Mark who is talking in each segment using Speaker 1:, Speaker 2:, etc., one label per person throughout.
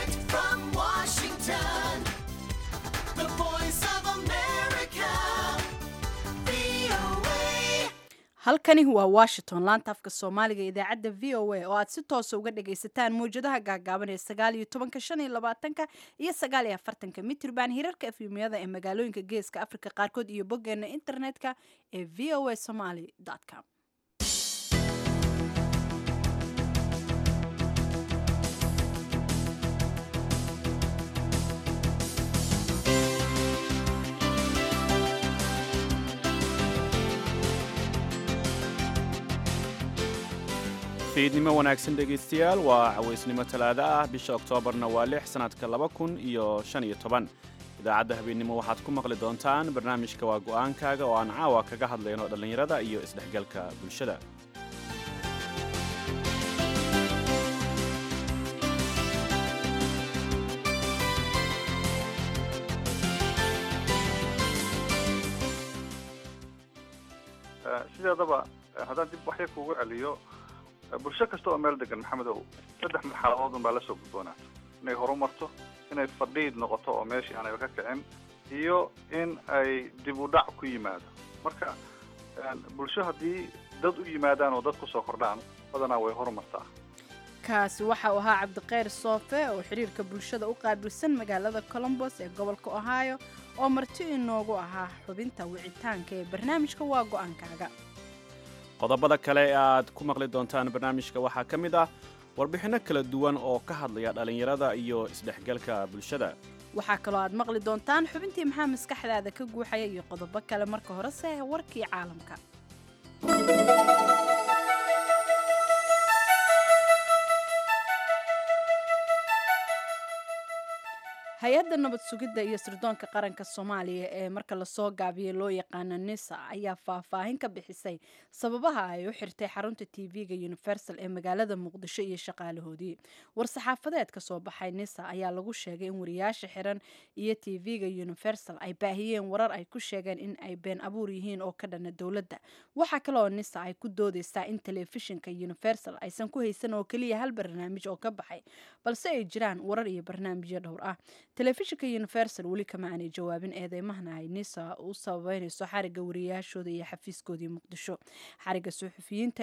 Speaker 1: Direct from Washington, the voice of America, VOA.
Speaker 2: halkani waa washington laanta afka soomaaliga ee idaacadda v o a oo aad si toosa uga dhagaysataan mawjadaha gaagaaban ee sagaal iyo tobanka shan iyo labaatanka iyo sagaal iyo afartanka mitrban hirarka efyumyada ee magaalooyinka geeska afrika qaarkood iyo boggeena internetka ee v o a somaly com
Speaker 3: fiidnimo wanaagsan dhegaystayaal waa cawaysnimo talaado ah bisha oktoobarna waa lix sannadka laba kun iyo shan iyo toban idaacadda habeennimo waxaad ku maqli doontaan barnaamijka waa go'aankaaga oo aan caawa kaga hadlayno dhallinyarada iyo isdhexgalka bulshada
Speaker 4: sideedaba haddaan dib waxyar kuugu celiyo bulsho kasta oo meel degan maxamedow saddex marxaladood un baa la soo gudboonaato inay horumarto inay fadhiid noqoto oo meeshii aanayba ka kicin iyo in ay dib u dhac ku yimaado marka bulsho haddii dad u yimaadaan oo dad kusoo kordhaan badanaa way horumartaa
Speaker 2: kaasi waxa uu ahaa cabdiqayr soofe oo xiriirka bulshada u qaabilsan magaalada colombos ee gobolka ohio oo marti inoogu ahaa xubinta wicitaanka ee barnaamijka waa go'aankaaga
Speaker 3: qodobada kale ee aad ku maqli doontaan barnaamijka waxaa ka mid ah warbixinno kala duwan oo ka hadlaya dhallinyarada iyo isdhexgalka bulshada
Speaker 2: waxaa kaloo aad maqli doontaan xubintii maxaa maskaxdaada ka guuxaya iyo qodobo kale marka horese warkii caalamka hay-adda nabad sugidda iyo sirdoonka qaranka soomaaliya ee marka lasoo gaabiyey loo yaqaano nisa ayaa faahfaahin ka bixisay sababaha ay u xirtay xarunta tv-ga universal ee magaalada muqdisho iyo shaqaalahoodii war-saxaafadeed ka soo baxay nisa ayaa lagu sheegay in wariyaasha xiran iyo tv-ga universal ay baahiyeen warar ay ku sheegeen in ay been abuur yihiin oo ka dhana dowladda waxaa kaleoo nisa ay ku doodeysaa in telefishinka universal aysan ku haysan oo keliya hal barnaamij oo ka baxay balse ay jiraan warar iyo barnaamijyo dhowr ah telefishinka universal weli kama aanay jawaabin eedeymahana ay nisa u sababeynayso xariga wariyaashooda iyo xafiiskoodii muqdisho xariga suxufiyiinta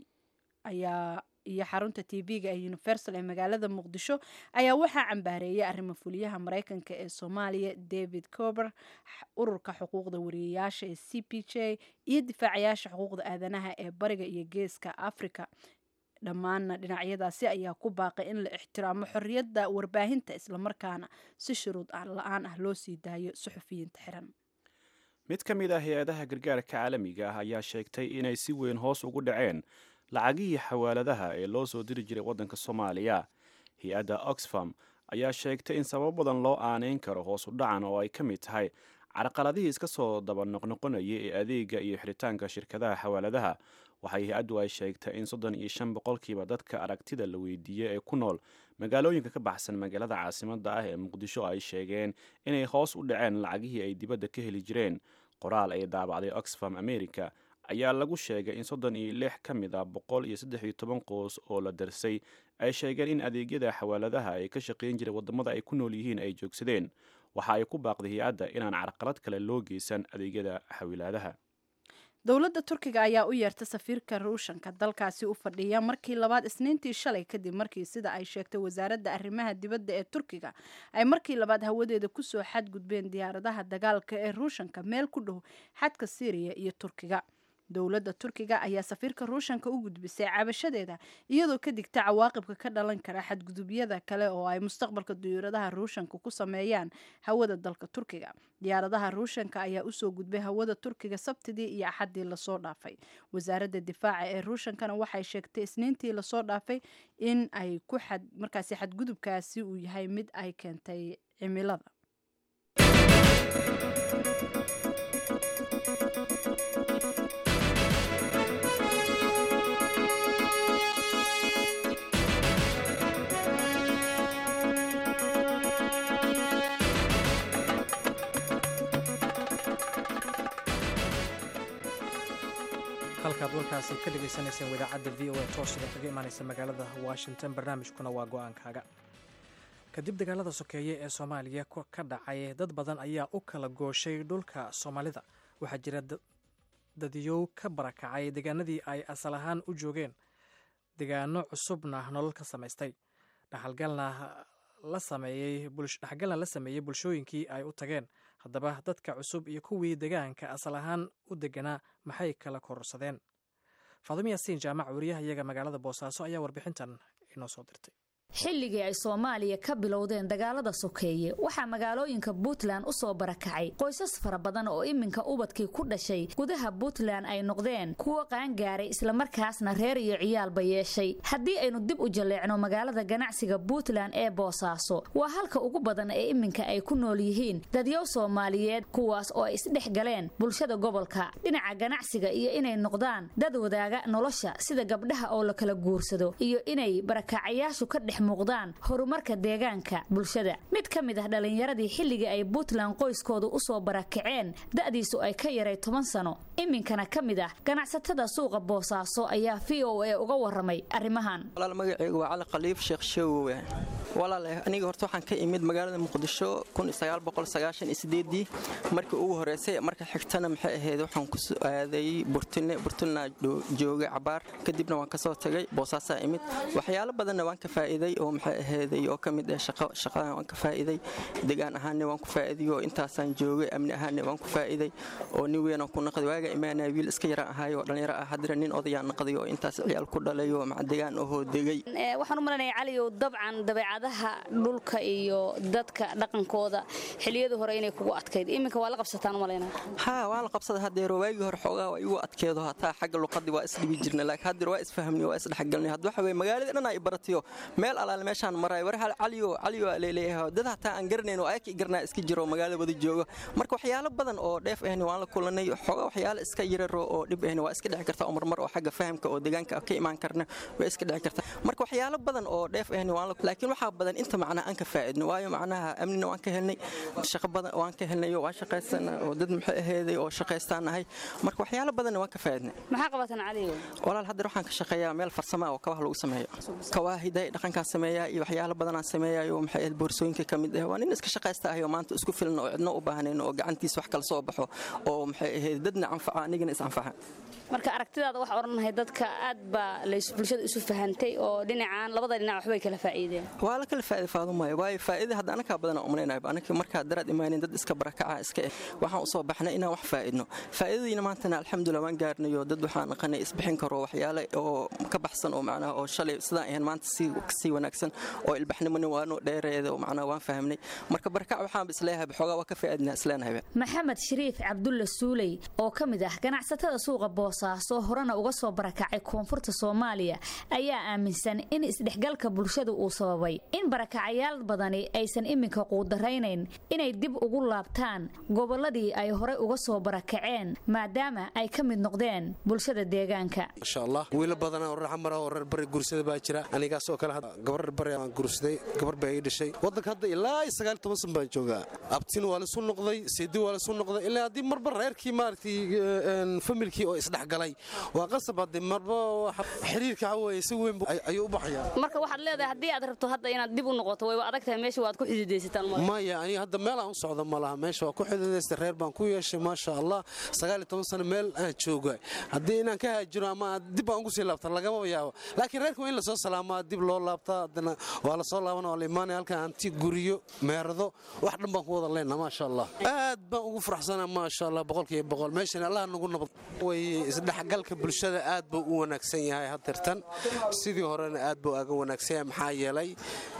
Speaker 2: ayaa iyo xarunta tv-ga ee universal ee magaalada muqdisho ayaa waxaa cambaareeyay arrimo fuliyaha mareykanka ee soomaaliya david cober ururka xuquuqda wariyayaasha ee c p j iyo difaacayaasha xuquuqda aadanaha ee bariga iyo geeska africa dhammaanna dhinacyadaasi ayaa ku baaqay in la ixtiraamo xorriyadda warbaahinta islamarkaana si shuruud la-aan ah loo sii daayo suxufiyiinta xiran
Speaker 3: mid ka mid ah hay-adaha gargaarka caalamiga ah ayaa sheegtay inay si weyn hoos ugu dhaceen lacagihii xawaaladaha ee loo soo diri jiray waddanka soomaaliya hay-adda oxfam ayaa sheegtay in sabab badan loo aaneyn karo hoos u dhacan oo ay ka mid tahay carqaladihii iska soo daba noqnoqonayay ee adeega iyo xiritaanka shirkadaha xawaaladaha waxay hay-addu ay sheegtay in soddon iyo shan boqolkiiba dadka aragtida la weydiiyey ee ku nool magaalooyinka ka baxsan magaalada caasimadda ah ee muqdisho ay sheegeen inay hoos u dhaceen lacagihii ay dibadda ka heli jireen qoraal ay daabacday oxfam america ayaa lagu sheegay in soddon iyo lix ka mid a boqol iyo saddex iyo toban qoos oo la darsay ay sheegeen in adeegyada xawaaladaha ay ka shaqayn jiray waddamada ay ku nool yihiin ay joogsadeen waxa ay ku baaqday hay-adda inaan carqalad kale loo geysan adeegyada xawilaadaha
Speaker 2: dowladda turkiga ayaa u yeertay safiirka ruushanka dalkaasi u fadhiya markii labaad isniintii shalay kadib markii sida ay sheegtay wasaaradda arrimaha dibadda ee turkiga ay markii labaad hawadeeda kusoo xadgudbeen diyaaradaha dagaalka ee ruushanka meel ku dhow xadka siiriya iyo turkiga dowladda turkiga ayaa safiirka ruushanka u gudbisay cabashadeeda iyadoo ka digta cawaaqibka ka dhalan kara xadgudubyada kale oo ay mustaqbalka diyaaradaha ruushanka ku sameeyaan hawada dalka turkiga diyaaradaha ruushanka ayaa usoo gudbay hawada turkiga sabtidii iyo axaddii lasoo dhaafay wasaaradda difaaca ee ruushankana waxay sheegtay isniintii lasoo dhaafay in ay ku xad markaasi xadgudubkaasi uu yahay mid ay keentay cimilada
Speaker 5: halkaad warkaasi ka dhagaysanayseen wadaacadda v o a toos idin kaga imaanaysa magaalada washington barnaamijkuna waa go-aankaaga kadib dagaalada sokeeye ee soomaaliya ka dhacay dad badan ayaa u kala gooshay dhulka soomaalida waxaa jira dadiyow ka barakacay deegaanadii ay asal ahaan u joogeen deegaano cusubna nolol ka samaystay dhaxalgalna la sameeyey bulshooyinkii ay u tageen haddaba dadka cusub iyo kuwii deegaanka asal ahaan u deganaa maxay kala kororsadeen faadumo yaasiin jaamac wariyaha iyaga magaalada boosaaso ayaa warbixintan inoo soo dirtay
Speaker 6: xilligii ay soomaaliya ka bilowdeen dagaalada sokeeye waxaa magaalooyinka puntland u soo barakacay qoysas fara badan oo iminka ubadkii ku dhashay gudaha puntland ay noqdeen kuwo qaangaaray islamarkaasna reer iyo ciyaalba yeeshay haddii aynu dib u jalleecno magaalada ganacsiga puntland ee boosaaso waa halka ugu badan ee iminka ay ku nool yihiin dadyow soomaaliyeed kuwaas oo ay isdhex galeen bulshada gobolka dhinaca ganacsiga iyo inay noqdaan dad wadaaga nolosha sida gabdhaha oo la kala guursado iyo inay barakacayaashu ka dhex muuqdaan horumarka deegaanka bulshada mid ka mid ah dhallinyaradii xilligii ay puntland qoyskooda u soo barakaceen da'diisu ay ka yaray toban sano iminkana ka mid ah ganacsatada suuqa boosaaso ayaa v o a uga waramay arrimahan
Speaker 7: walaal magaceygu waa cali khaliif sheekh sheegowe walaale aniga horta waxaan ka imid magaalada muqdisho dii markii ugu horeysay marka xigtana maxay ahayd waxaan ku aaday burtune burtuna joogay cabaar kadibna waan kasoo tagay boosaasaa imid waxyaalo badanna waan ka faa'iiday oo maxay ahayday oo ka mid ah shaqo shaqadan waan ka faa'iiday degaan ahaanne waan ku faa'iiday oo intaasaan joogay amni ahaanne waan ku faa'iiday oo nin weyn aan ku naqday waaga imaanaya wiil iska yaraan ahaay oo dhallinyaro ah haddana nin odayaan naqday oo intaas ciyaal ku dhalay oo maca degaan ahoo degay
Speaker 6: waxaan u malanaya caliyow dabcan dabeecadaha dhulka iyo dadka dhaqankooda xiliyadii hore inay kugu adkayd iminka waa la qabsataan umalaynaa
Speaker 7: haa waan la qabsada hadeero waagii hore xoogaa waa igu adkeedo hataa xagga luqadii waa isdhibi jirna laakiin haddeer waa isfahmni waa isdhexgalnay had waxa weye magaaladii dhan ay baratiyo meel alaale meeshaan maray war hal caliyo caliyo leeleeyahay dad hataa aan garanayn oo ayakii garanaa iska jiro magaalada wada joogo marka waxyaalo badan oo dheef ahni waan la kulanay xoogaa waxyaalo iska yararo oo dhib ahni waa iska dhici karta oo marmar oo xagga fahamka oo deegaanka ka imaan karna waa iska dhici karta marka waxyaalo badan oo dheef ahni waan laakiin waxaa badan inta macnaa aan ka faa'iidno waayo macnaha amnina waan ka helnay shaqo badan waan ka helnay oo waan shaqaysana oo dad maxay aheeday oo shaqaystaan nahay marka waxyaalo badanna waan ka faa'iidnay
Speaker 6: maxaa qabataan caliyow
Speaker 7: walaal haddeer waxaan ka shaqeeyaa meel farsama oo kabaha lagu sameeyo kawaahiday dhaqankaan sameeyaa iyo waxyaalo badanaan sameeyayo maxay ahayd boorsooyinka ka mid ah waa nin iska shaqaysta ahay oo maanta isku filan oo cidno u baahnayn oo gacantiisa wax kala soo baxo oo maxay ahayd dadna anfaca anigana is anfaca
Speaker 6: marka aragtidaada waxaa odhanahay dadka aad baa bulshada isu fahantay oo dhinacaan labada dhinac waxbay kala faa'iideen
Speaker 7: waa la kala faa'iida faadumaayo waayo faa'iida hadda anakaa badanaa umalaynayba anaka markaa daraad imaanin dad iska barakaca iska eh waxaan usoo baxnay inaan wax faa'idno faa'iidadiina maantana alxamdulilah waan gaarnayo dad waxaan naqanay isbixin karo waxyaale oo ka baxsan oo macnaha oo shalay sidaan ahayn maanta sii wanaagsan oo ilbaxnimona waanu dheereeda oo macnaha waan fahamnay marka barakac waxaanba isleeyahay xoogaa waa ka faa'iidnaa isleenahayba
Speaker 6: maxamed shariif cabdulla suuley oo ka mid ah ganacsatada suuqa boosaaso horena uga soo barakacay koonfurta soomaaliya ayaa aaminsan in isdhexgalka bulshada uu sababay in barakacayaal badani aysan iminka quudaraynayn inay dib ugu laabtaan gobolladii ay horey uga soo barakaceen maadaama ay ka mid noqdeen bulshada deegaanka
Speaker 8: masha allah wiilo badana oo reer xamara oo reer bari guursada baa jira anigaasoo kale gabar reer bari aan guursaday gabar baa ii dhashay waddanka hadda ilaa sagaal toban san baan joogaa abtin waa lasu noqday seedi waa lasu noqday ilaa haddii marba reerkii maaragtay familkii oo isdhexgalay waa qasab haddii marba xiriirka waxaweye si weyn ayuu u baxayaa
Speaker 6: marka waxaad leedahay haddii aad rabto hadda inaad dib u noqoto wayba adag tahay meesha waad ku xididaysataan
Speaker 8: maya aniga hadda meel aan u socdo ma laha meesha waa ku xididaysta reer baan ku yeeshay maasha allah sagaal iyo toban sano meel aan jooga haddii inaan ka haajiro ama dib aan ugu sii laabta lagamaba yaabo laakiin reerka waa in lasoo salaamaa dib loo laabtaa haddana waa lasoo laabana waa la imaanaya halkan hanti guriyo meerado wax dhan baan ku wada leenaa maasha allah aad baan ugu faraxsanaa maasha allah boqolkiiba boqol meeshan allah nagu nabad way isdhexgalka bulshada aad buu u wanaagsan yahay hadeertan sidii horena aad buu aga wanaagsan yahay maxaa yeelay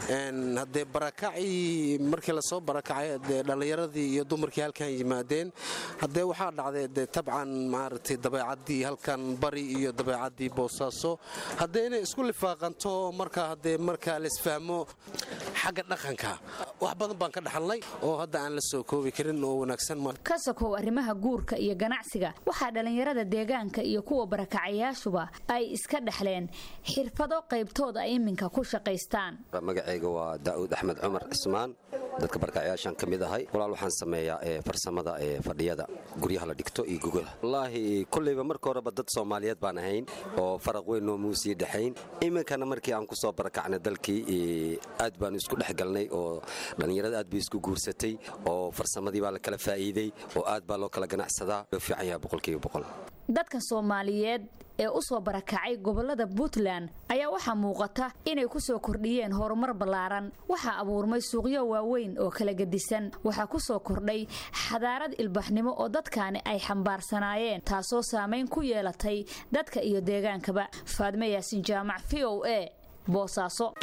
Speaker 8: haddee barakacii markii lasoo barakacay dee dhallinyaradii iyo dumarkii halkan yimaadeen haddee waxaa dhacday dee tabcan maaragtay dabeecaddii halkan bari iyo dabeecaddii boosaaso haddee inay isku lifaaqanto marka haddee markaa laisfahmo xagga dhaqanka wax badan baan ka dhaxalnay oo hadda aan la soo koobi karin oo wanaagsan
Speaker 6: ka sokow arrimaha guurka iyo ganacsiga waxaa dhallinyarada deegaanka iyo kuwa barakacayaashuba ay iska dhexleen xirfado qaybtood ay iminka ku shaqaystaan
Speaker 9: magacayga waa daa'uud axmed cumar cismaan dadka barkacyaashaan ka mid ahay walaal waxaan sameeyaa farsamada fadhiyada guryaha la dhigto iyo gogolaha wallaahi kolleyba marka horeba dad soomaaliyeed baan ahayn oo faraq weyn noo muusii dhexayn iminkana markii aan ku soo barakacnay dalkii aad baanu isku dhex galnay oo dhallinyarada aad bay isku guursatay oo farsamadii baa la kala faa'iiday oo aad baa loo kala ganacsadaa loo fiican yahay boqolkiiba boqol
Speaker 6: dadka soomaaliyeed ee u soo barakacay gobolada puntland ayaa waxaa muuqata inay ku soo kordhiyeen horumar ballaaran waxaa abuurmay suuqyo waaweyn oo kala gedisan waxaa ku soo kordhay xadaarad ilbaxnimo oo dadkaani ay xambaarsanaayeen taasoo saamayn ku yeelatay dadka iyo deegaankaba faadme yaasin jaamac v o a boosaaso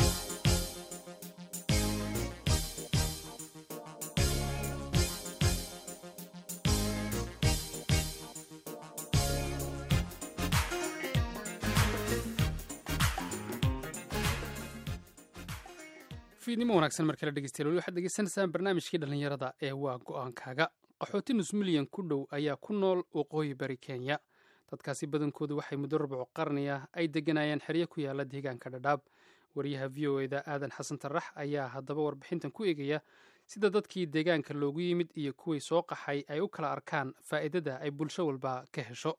Speaker 10: fiidnimo wanaagsan mar kale dhegeystayaal weli waxaad degeysanaysaan barnaamijkii dhallinyarada ee waa go'aankaaga qaxooti nus milyan ku dhow ayaa ku nool waqooyi bari kenya dadkaasi badankoodu waxay muddo rubuc qarni ah ay deganayeen xeryo ku yaala deegaanka dhadhaab wariyaha v o eda aadan xasan tarax ayaa haddaba warbixintan ku eegaya sida dadkii deegaanka loogu yimid iyo kuwii soo qaxay ay u kala arkaan faa'iidada ay bulsho walba ka hesho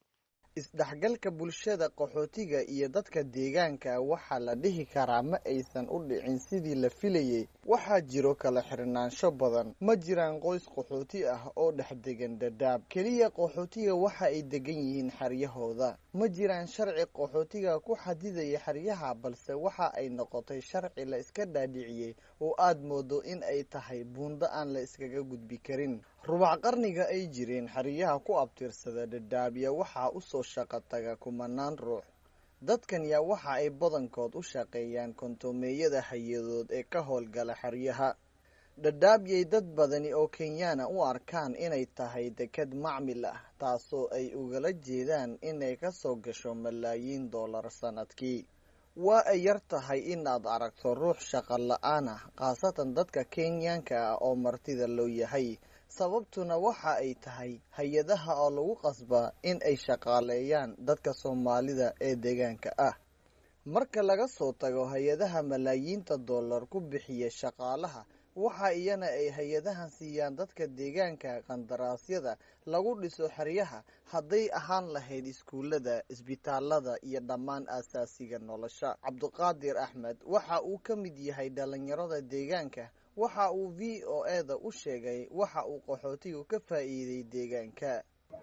Speaker 11: isdhexgalka bulshada qaxootiga iyo dadka deegaanka waxaa la dhihi karaa ma aysan u dhicin sidii la filayey waxaa jiro kala xirnaansho badan ma jiraan qoys qaxooti ah oo dhex degan dhadhaab keliya qaxootiga waxa ay degan yihiin xeryahooda ma jiraan sharci qaxootiga ku xadidaya xeryaha balse waxa ay noqotay sharci la iska dhaadhiciyey oo aad moodo in ay tahay buundo aan la iskaga gudbi karin rubac qarniga ay jireen xeryaha ku abtirsada dhadhaabya waxaa usoo shaqo taga kumanaan ruux dadkan yaa waxa ay badankood u shaqeeyaan kontoomeeyada hay-adood ee ka howlgala xeryaha dhadhaabyay dad badani oo kenyaana u arkaan inay tahay dekad macmil ah taasoo ay ugala jeedaan inay ka soo gasho malaayiin dollar sannadkii waa ay yar tahay inaad aragto ruux shaqo la-aan ah khaasatan dadka kenyaanka ah oo martida loo yahay sababtuna waxa ay tahay hay-adaha oo lagu qasbaa in ay shaqaaleeyaan dadka soomaalida ee deegaanka ah marka laga soo tago hay-adaha malaayiinta dollar ku bixiya shaqaalaha waxa iyana ay hay-adahan siiyaan dadka deegaanka qandaraasyada lagu dhiso xeryaha hadday ahaan lahayd iskuullada isbitaalada iyo dhammaan aasaasiga nolosha cabduqaadir axmed waxa uu ka mid yahay dhalinyarada deegaanka waxa uu v o eda u sheegay waxa uu qaxootigu ka faa'iiday deegaanka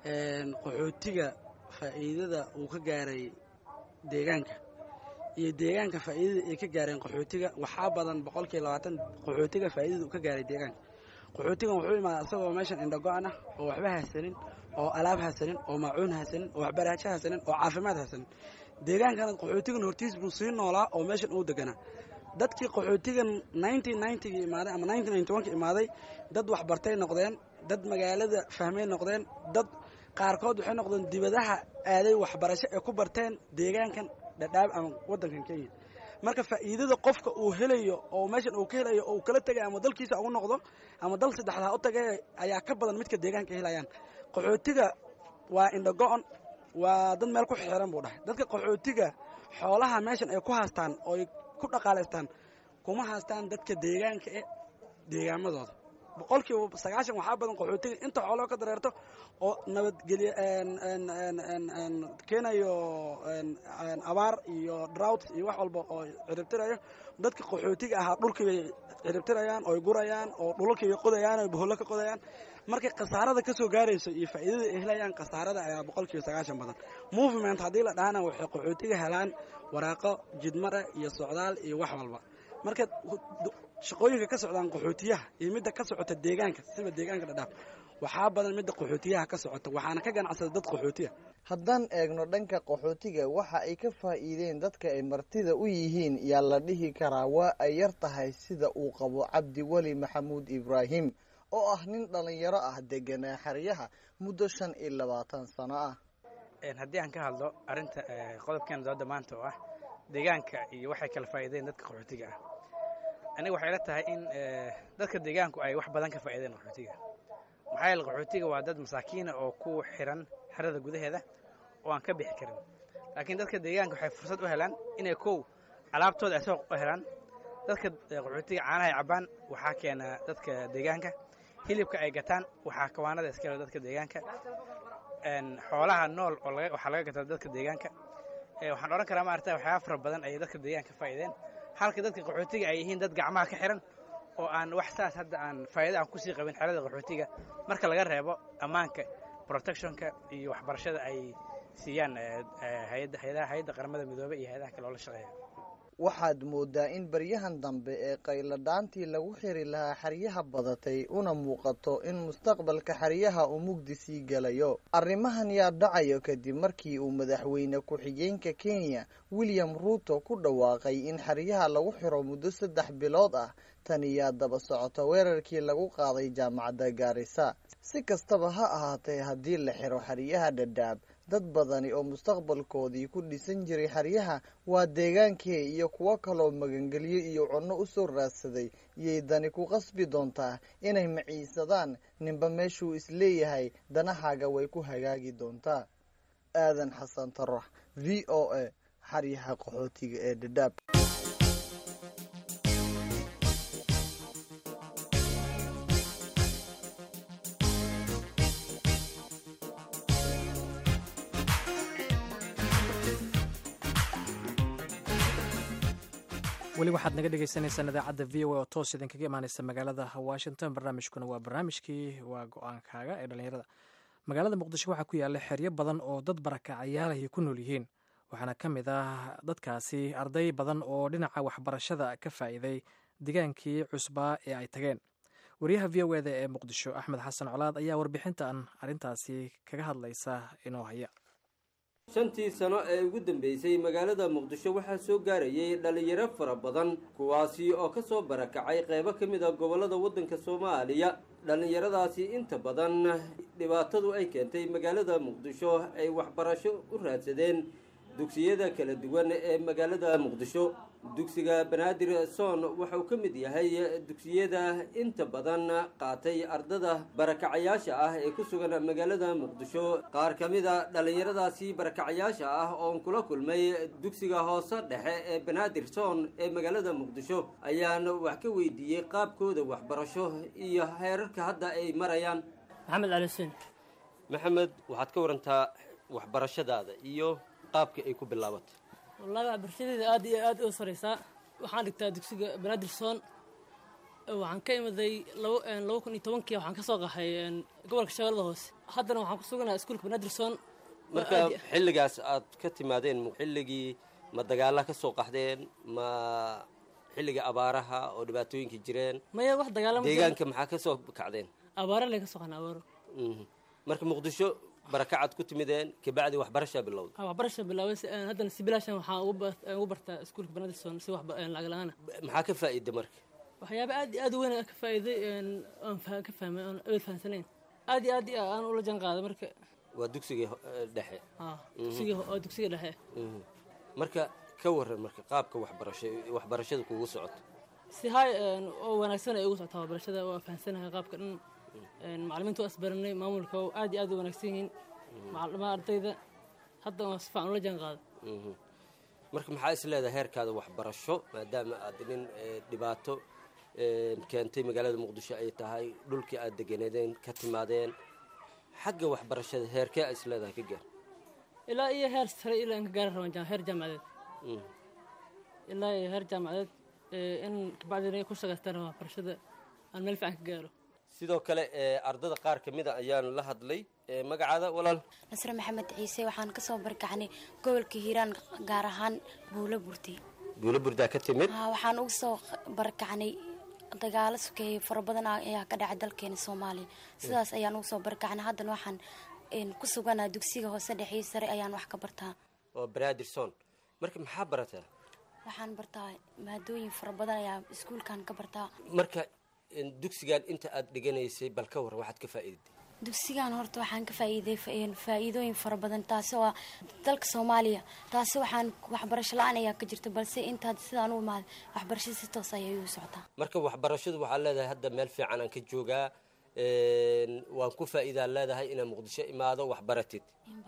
Speaker 12: qaxootiga faa'iidada uu ka gaaray deegaanka iyo deegaanka faa'iidada ay ka gaareen qaxootiga waxaa badan boqolkiiba labaatan qaxootiga faa'iidada uu ka gaaray deegaanka qaxootigan wuxuu imaadaa isagoo meeshan indhago-an ah oo waxba haysanin oo alaab haysanin oo maacuun haysanin oo waxbaraajo haysanin oo caafimaad haysanin deegaankana qaxootigan hortiis buu sii noolaa oo meeshan uu deganaa dadkii qaxootigan ninety imaaday ama ninety imaaday dad waxbartay noqdeen dad magaalada fahmay noqdeen dad qaarkood waxay noqdeen dibadaha aaday waxbarasho ee ku barteen deegaankan dhadhaab ama wadankan kenya marka faa'iidada qofka uu helayo oo meeshan uu ka helayo oo uu kala tegay ama dalkiisa ugu noqdo ama dal saddexdaa u tagay ayaa ka badan midka deegaanka helayaan qaxootiga waa indhago-on waa dad meel ku xiran buu dhahay dadka qaxootiga xoolaha meeshan ay ku haastaan ooy ku dhaqaalaystaan kuma haastaan dadka deegaanka e deegaamadooda boqolkiiba sagaashan waxaa badan qaxootiga inta xooloo ka dareerto oo nabadgelye keenayo abaar iyo drought iyo wax walba oo ciribtirayo dadka qaxootiga ahaa dhulkiibay ciribtirayaan ooy gurayaan oo dhulalkiibay qodayaan oy bohollo ka qodayaan markay khasaarada ka soo gaarayso iyo faa'iidada ay helayaan khasaarada ayaa boqolkiiba sagaashan badan movement haddii la dhahana waxay qaxootiga helaan waraaqo jidmara iyo socdaal iyo wax walba marka shaqooyinka ka socdaan qaxootiyaha iyo midda ka socota deegaanka siba deegaanka dhadhaaf waxaa badan midda qaxootiyaha ka socota waxaana ka ganacsada dad qaxootiya
Speaker 11: haddaan eegno dhanka qaxootiga waxa ay ka faa'iideen dadka ay martida u yihiin yaa la dhihi karaa waa ay yar tahay sida uu qabo cabdi weli maxamuud ibraahim oo ah nin dhallinyaro ah deganaa xeryaha muddo shan iyo labaatan sano ah
Speaker 13: haddii aan ka hadlo arrinta qodobkeena dooda maanta oo ah deegaanka iyo waxay kala faa'iideen dadka qaxootiga ah aniga waxay la tahay in dadka deegaanku ay wax badan ka faa'iideen qaxootiga maxaa yeele qaxootiga waa dad masaakiina oo ku xiran xerada gudaheeda oo aan ka bixi karin laakiin dadka deegaanka waxay fursad u helaan inay kow alaabtooda ay soo helaan dadka eh, qaxootiga caanaha ay cabaan waxaa keena dadka deegaanka hilibka ay gataan waxaa kawaanada iska leh dadka deegaanka Een, xoolaha nool oo laga- waxaa laga gataa dadka deegaanka Eh, waxaan odhan karaa maarata waxyaaba fara badan ayay dadka deegaanka ka faa'iideen halka dadka qaxootiga ay yihiin dad gacmaha ka xiran oo aan wax saas hadda aan faa'iido aan kusii qabin xerada qaxootiga marka laga reebo ammaanka protectionka iyo waxbarashada ay siiyaan eh, eh, hay'adda hay'adaha hay'adda qaramada midoobay iyo hay'adaha kale oo la shaqeeya
Speaker 11: waxaad moodaa in baryahan dambe ee qayladhaantii lagu xiri lahaa xeryaha badatay una muuqato in mustaqbalka xeryaha uu mugdi sii gelayo arrimahan yaa dhacayo kadib markii uu madaxweyne ku-xigeenka kenya william ruuto ku dhawaaqay in xeryaha lagu xiro muddo saddex bilood ah tani yaa daba socota weerarkii lagu qaaday jaamacadda gaarisa si kastaba ha ahaatee haddii la xiro xeryaha dhadhaab dad badani oo mustaqbalkoodii ku dhisan jiray xeryaha waa deegaankee iyo kuwo kaloo magangelyo iyo cunno u soo raadsaday iyay dani ku qasbi doontaa inay maciisadaan ninba meeshuu isleeyahay danahaaga way ku hagaagi doontaa aadan xasan tarax v o a xeryaha qaxootiga ee dhadhaab
Speaker 5: weli waxaad naga dhegeysaneysaan idaacadda v o a oo toos idinkaga imaaneysa magaalada washington barnaamijkuna waa barnaamijkii waa go-aankaaga ee dhallinyarada magaalada muqdisho waxaa ku yaalla xeryo badan oo dad barakacayaal ay ku nool yihiin waxaana ka mid ah dadkaasi arday badan oo dhinaca waxbarashada ka faa'iiday digaankii cusbaa ee ay tageen wariyaha v o eda ee muqdisho axmed xasan colaad ayaa warbixintan arrintaasi kaga hadlaysa inoo haya
Speaker 14: shantii sano ee ugu dambeysay magaalada muqdisho waxaa soo gaarayay dhallinyaro fara badan kuwaasi oo ka soo barakacay qeybo ka mid a gobollada waddanka soomaaliya dhallinyaradaasi inta badan dhibaatadu ay keentay magaalada muqdisho ay waxbarasho u raadsadeen dugsiyada kala duwan ee magaalada muqdisho dugsiga banaadir soon waxauu ka mid yahay dugsiyada inta badan qaatay ardada barakacayaasha ah ee ku sugan magaalada muqdisho qaar ka mid a dhallinyaradaasi barakacayaasha ah oon kula kulmay dugsiga hoose dhexe ee banaadir soon ee magaalada muqdisho ayaan wax ka weydiiyey qaabkooda waxbarasho iyo heerarka hadda ay marayaan
Speaker 15: maxamed cali xuseen
Speaker 14: maxamed waxaad ka warantaa waxbarashadaada iyo qaabka ay ku bilaabatay
Speaker 15: wallaahi waxbarashadeeda aad iyo aad u sareysaa waxaan dhigtaa dugsiga banaadirson waxaan ka imaday labo laba kun iyo tobankii waxaan ka soo qaxay gobolka shabeellada hoose haddana waxaan ku suganaha iskuulka banaadirson
Speaker 14: marka xilligaas aad ka timaadeen xilligii ma dagaala ka soo qaxdeen ma xilliga abaaraha oo dhibaatooyinka jireen
Speaker 15: maya wax dagaalama
Speaker 14: deegaanka maxaa ka soo kacdeen
Speaker 15: abaara lee ka soo qaxna abaaro
Speaker 14: Mhm. marka muqdisho barakacaad ku timideen kabacdi waxbarashaa bilowda
Speaker 15: Ah, waxbarasha bilaabay si- een, haddana si bilaashan waxaan ugu bar- een, ugu bartaa iskuulka banaadirson si wax ba- een, lacag la-aan ah
Speaker 14: maxaa ka faa'iida marka
Speaker 15: waxyaaba aad iyo aad u weyn aan ka faa'iiday een, oon fa- ka fahmay oon aad fahamsanayn aad iyo aad iyo aan ula jaan qaaday marka
Speaker 14: waa dugsigii ho- eh, dhexe
Speaker 15: ah,
Speaker 14: Mhm.
Speaker 15: dugsiga oo dugsiga dhexe
Speaker 14: Mhm. marka ka waran marka qaabka waxbarasho waxbarashada kugu socoto
Speaker 15: si hay een, oo wanaagsan ay ugu socotaa waxbarashada waa fahamsanahay qaabka dhan een, macallimiinta waa isbaranay maamulka oo aad iyo aad u wanaagsan yihiin macallima ardayda hadda waa si fiican ula jaan qaada
Speaker 14: Mhm. marka maxaa is leedahay heerkaada waxbarasho maadaama aad nin eh, dhibaato eh, keentay magaalada muqdisho ay tahay dhulkii aad deganeedeen ka timaadeen xagga waxbarashada heerkee is leedahay ka gaar
Speaker 15: ilaa iyo heer sare ilaa in ka gaari rabaan jam- heer jaamacadeed
Speaker 14: Mhm.
Speaker 15: ilaa iyo heer jaamacadeed ee, in kabacdina ku shaqaystaan waxbarashada aan meel fiican ka gaaro
Speaker 14: sidoo kale eh, ardada qaar ka mid a ayaan la hadlay Eh, magacaada walaal
Speaker 16: nasre maxamed ciise waxaan ka soo barkacnay gobolka hiiraan gaar ahaan buulo burti
Speaker 14: buulo burdaa ka timid
Speaker 16: Haa, waxaan uga soo barkacnay dagaalo sokeeye fara badan ayaa ka dhacay dalkeena soomaaliya sidaas ayaan uga soo barkacnay haddana waxaan een, ku suganaa dugsiga hoose dhexe iyo sare ayaan wax ka bartaa
Speaker 14: oo banaadirson marka maxaa barataa
Speaker 16: waxaan bartaa maadooyin fara badan ayaa iskuulkan ka bartaa
Speaker 14: marka in dugsigan inta aad dhiganaysay bal ka waran waxaad ka faa'iiday
Speaker 16: dugsigan horta waxaan ka faa'iiday fa- een, faa'iidooyin fara badan taasi oo ah dalka soomaaliya taasi waxaan waxbarasho la-aan ayaa ka jirta balse intaad sidaan u imaaday waxbarashada si toos ayay u socotaa
Speaker 14: marka waxbarashadu waxaa leedahay hadda meel fiican aan ka joogaa een, waan ku faa'iidaan leedahay inaan muqdisho imaado wax baratid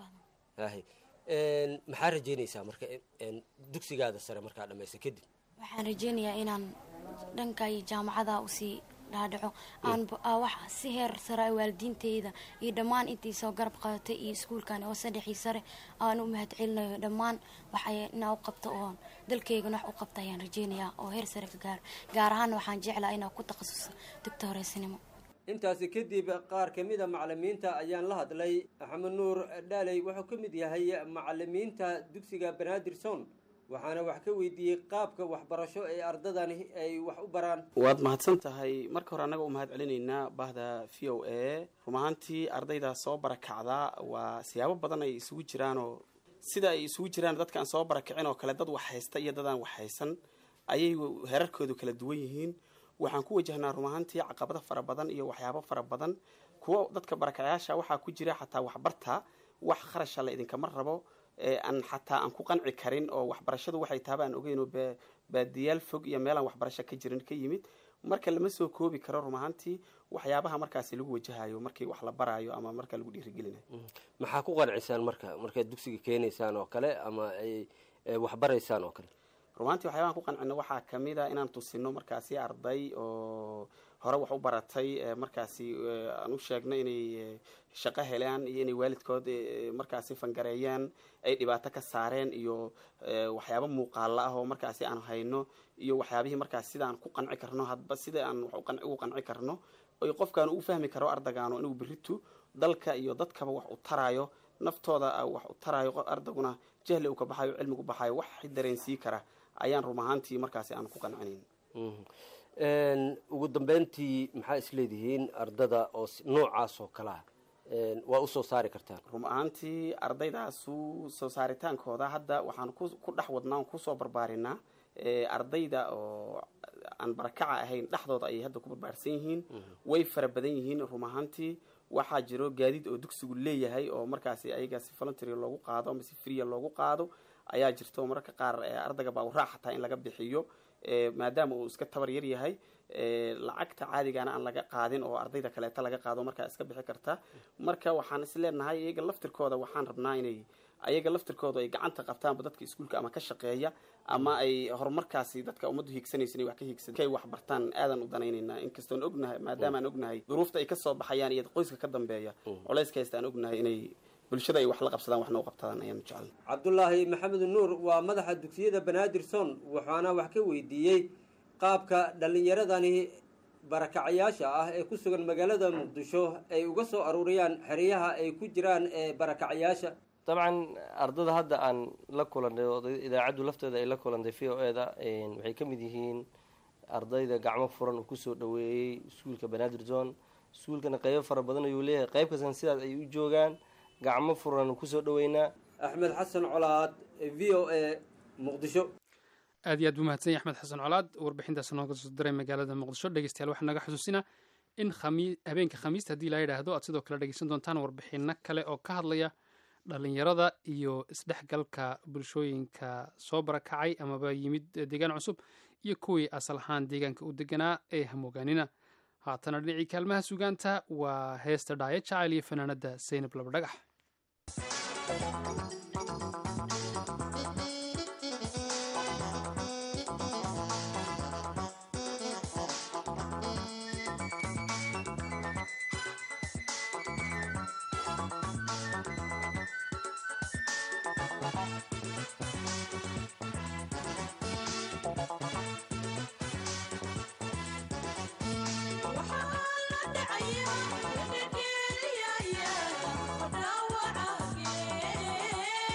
Speaker 14: Haye. Een, maxaa rajeynaysaa marka in- een, dugsigaada sare markaa dhammaysa kadib
Speaker 16: waxaan rajeynayaa inaan dhanka iyo jaamacada usii dhaadhaco aan ba- aa wax si heer sare ah waalidiinteyda iyo dhammaan intii soo garab qadatay iyo iskuulkan oo saddexii sare aan u mahad celinayo dhammaan waxay inaa u qabto oo dalkeygana wax u qabta ayaan rajeynayaa oo heer sare ka gaaro gaar ahaan waxaan jeclaa inaa ku takhasuso doctoreysnimo
Speaker 14: intaasi kadib qaar ka mid a macalimiinta ayaan la hadlay axmed nuur dhaaley wuxuu ka mid yahay macalimiinta dugsiga banaadirson waxaana wax ka weydiiyey qaabka waxbarasho ee ardadani ay wax u baraan
Speaker 17: waad mahadsan tahay marka hore annaga u mahad celinaynaa bahda v o a run ahaantii ardayda soo barakacda waa siyaabo badan ay isugu jiraanoo sida ay isugu jiraan dadkaan soo barakicin oo kale dad wax haysta iyo dadaan wax haysan ayay herarkoodu kala duwan yihiin waxaan ku wajahnaa run ahaantii caqabado fara badan iyo waxyaabo fara badan kuwo dadka barakacayaasha waxaa ku jira xataa waxbarta wax kharasha la idinkama rabo ee aan xataa aan ku qanci karin oo waxbarashadu waxay taaba aan ogeyn oo ba- baadiyaal fog iyo meelaan waxbarasho ka jirin ka yimid marka lama soo koobi karo run ahaantii waxyaabaha markaasi lagu wajahayo markii wax la baraayo ama marka lagu dhiirigelinayo
Speaker 14: maxaa ku qancisaan marka markaad dugsiga keenaysaan oo kale ama ay ay wax baraysaan oo kale
Speaker 17: rumaantii waxyaabahan ku qancino waxaa kamid a inaan tusino markaasi arday oo hore wax u baratay ee markaasi ee, aan u sheegno inay ee, shaqo helaan iyo inay waalidkood ee, markaasi fangareeyaan ay dhibaato ka saareen iyo ee, waxyaabo muuqaala ah oo markaasi aan hayno iyo waxyaabihii markaasi sida aan ku qanci karno hadba sida aan wax u qanci- ugu qanci karno oy qofkaan u fahmi karo ardagaano inuu beritu dalka iyo dadkaba wax u taraayo naftooda ah wax u taraayo qof- ardaguna jahli uu ka baxayo cilmigu baxayo wax dareensii kara ayaan run ahaantii markaasi aan ku qancinayn
Speaker 14: Een, ugu dambeyntii maxaa isleedihiin ardada oo s- noocaas oo kale ah een, waa usoo saari kartaan
Speaker 17: run ahaantii ardaydaasu soo saaritaankooda hadda waxaan ku ku dhex wadnaa oon kusoo barbaarinaa ee, ardayda oo aan barakaca ahayn dhexdooda ayay hadda ku barbaarsan yihiin way fara badan yihiin run ahaantii waxaa jiro gaadiid oo dugsigu leeyahay oo markaasi ayaga si voluntary loogu qaado ama si freeya loogu qaado ayaa jirto mararka qaar ee, ardayga baa uraac xataa in laga bixiyo ee, maadaama uu iska tabar yar yahay ee, lacagta caadigana aan laga qaadin oo ardayda kaleeta laga qaado markaa iska bixi karta marka waxaan is leenahay iyaga laftirkooda waxaan rabnaa inay ayaga laftirkooda ay gacanta qabtaanba dadka iskuulka ama ka shaqeeya ama ay horumarkaasi dadka ummaddu hiigsanaysa inay wax ka hiigsan kay wax bartaan aadan u danaynaynaa inkastoon ognahay maadaama aan ognahay duruufta ay kasoo baxayaan iyo qoyska ka dambeeya culayska haysta aan ognahay inay bulshada ay wax la qabsadaan waxna u qabtadaan ayaan jecel
Speaker 14: cabdulaahi maxamed nuur waa madaxa dugsiyada banaadirson waxaana wax ka weydiiyey qaabka dhallinyaradani barakacayaasha ah ee ku sugan magaalada muqdisho ay uga soo aruuriyaan xeryaha ay ku jiraan ee barakacayaasha
Speaker 18: dabcan ardada hadda aan la kulannay oo idaacaddu lafteeda ay la kulantay v o eda waxay ka mid yihiin ardayda gacmo furan uu kusoo dhaweeyey iskuulka banaadir zone iskuulkana qeybo fara badan ayuu leeyahay qeyb kastan sidaas ay u joogaan gacmo furan kusoo dhaweynaa
Speaker 14: axmed xasan colaad v o a muqdisho
Speaker 10: aad iyo aad buu mahadsan yahay axmed xasan colaad warbixintaas nooga soo diray magaalada muqdisho dhegeystayaal waxaa naga xusuusinaa in khami- habeenka khamiista haddii la yidhaahdo aad sidoo kale dhegeysan doontaan warbixino kale oo ka hadlaya dhalinyarada iyo isdhexgalka bulshooyinka soo barakacay amaba yimid deegaan cusub iyo kuwii asal ahaan deegaanka u deganaa ee hamoogaanina haatana dhinacii kaalmaha sugaanta waa heesta dhaayo jacayl iyo fanaanada saynab labadhagax
Speaker 1: Yeah.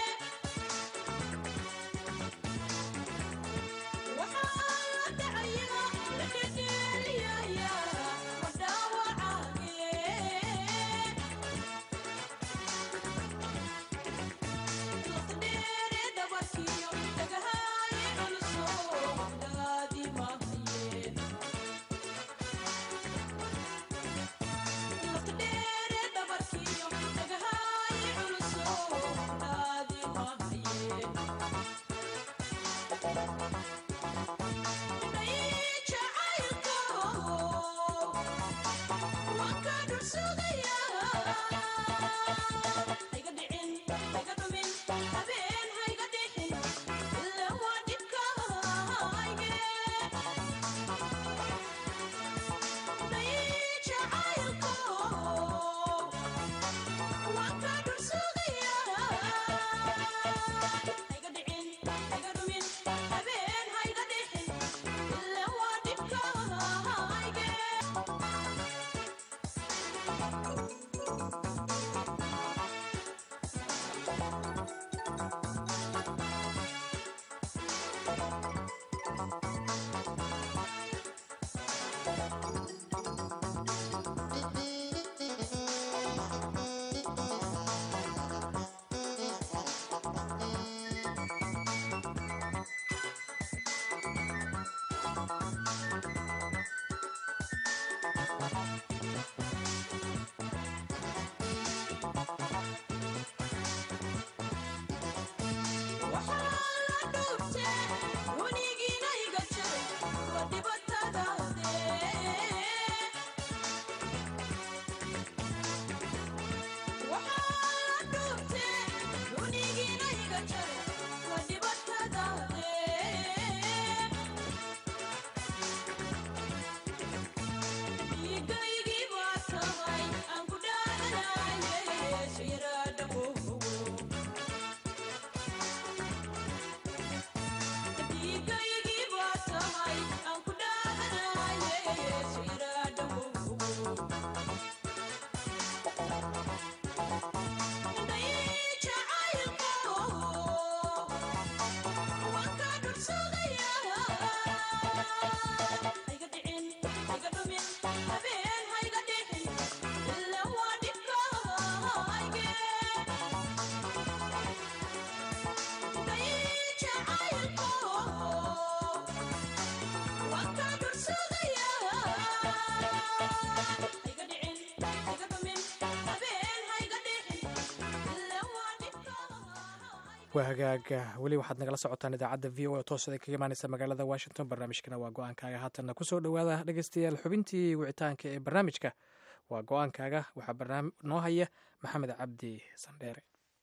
Speaker 5: waa hagaaga weli waxaad nagala socotaan idaacadda v o a toosada kaga imaaneysa magaalada washington barnaamijkana waa go-aankaaga haatanna kusoo dhowaada dhegeystayaal xubintii wicitaanka ee barnaamijka waa go-aankaaga waxaa barnaam noo haya maxamed cabdi sandheere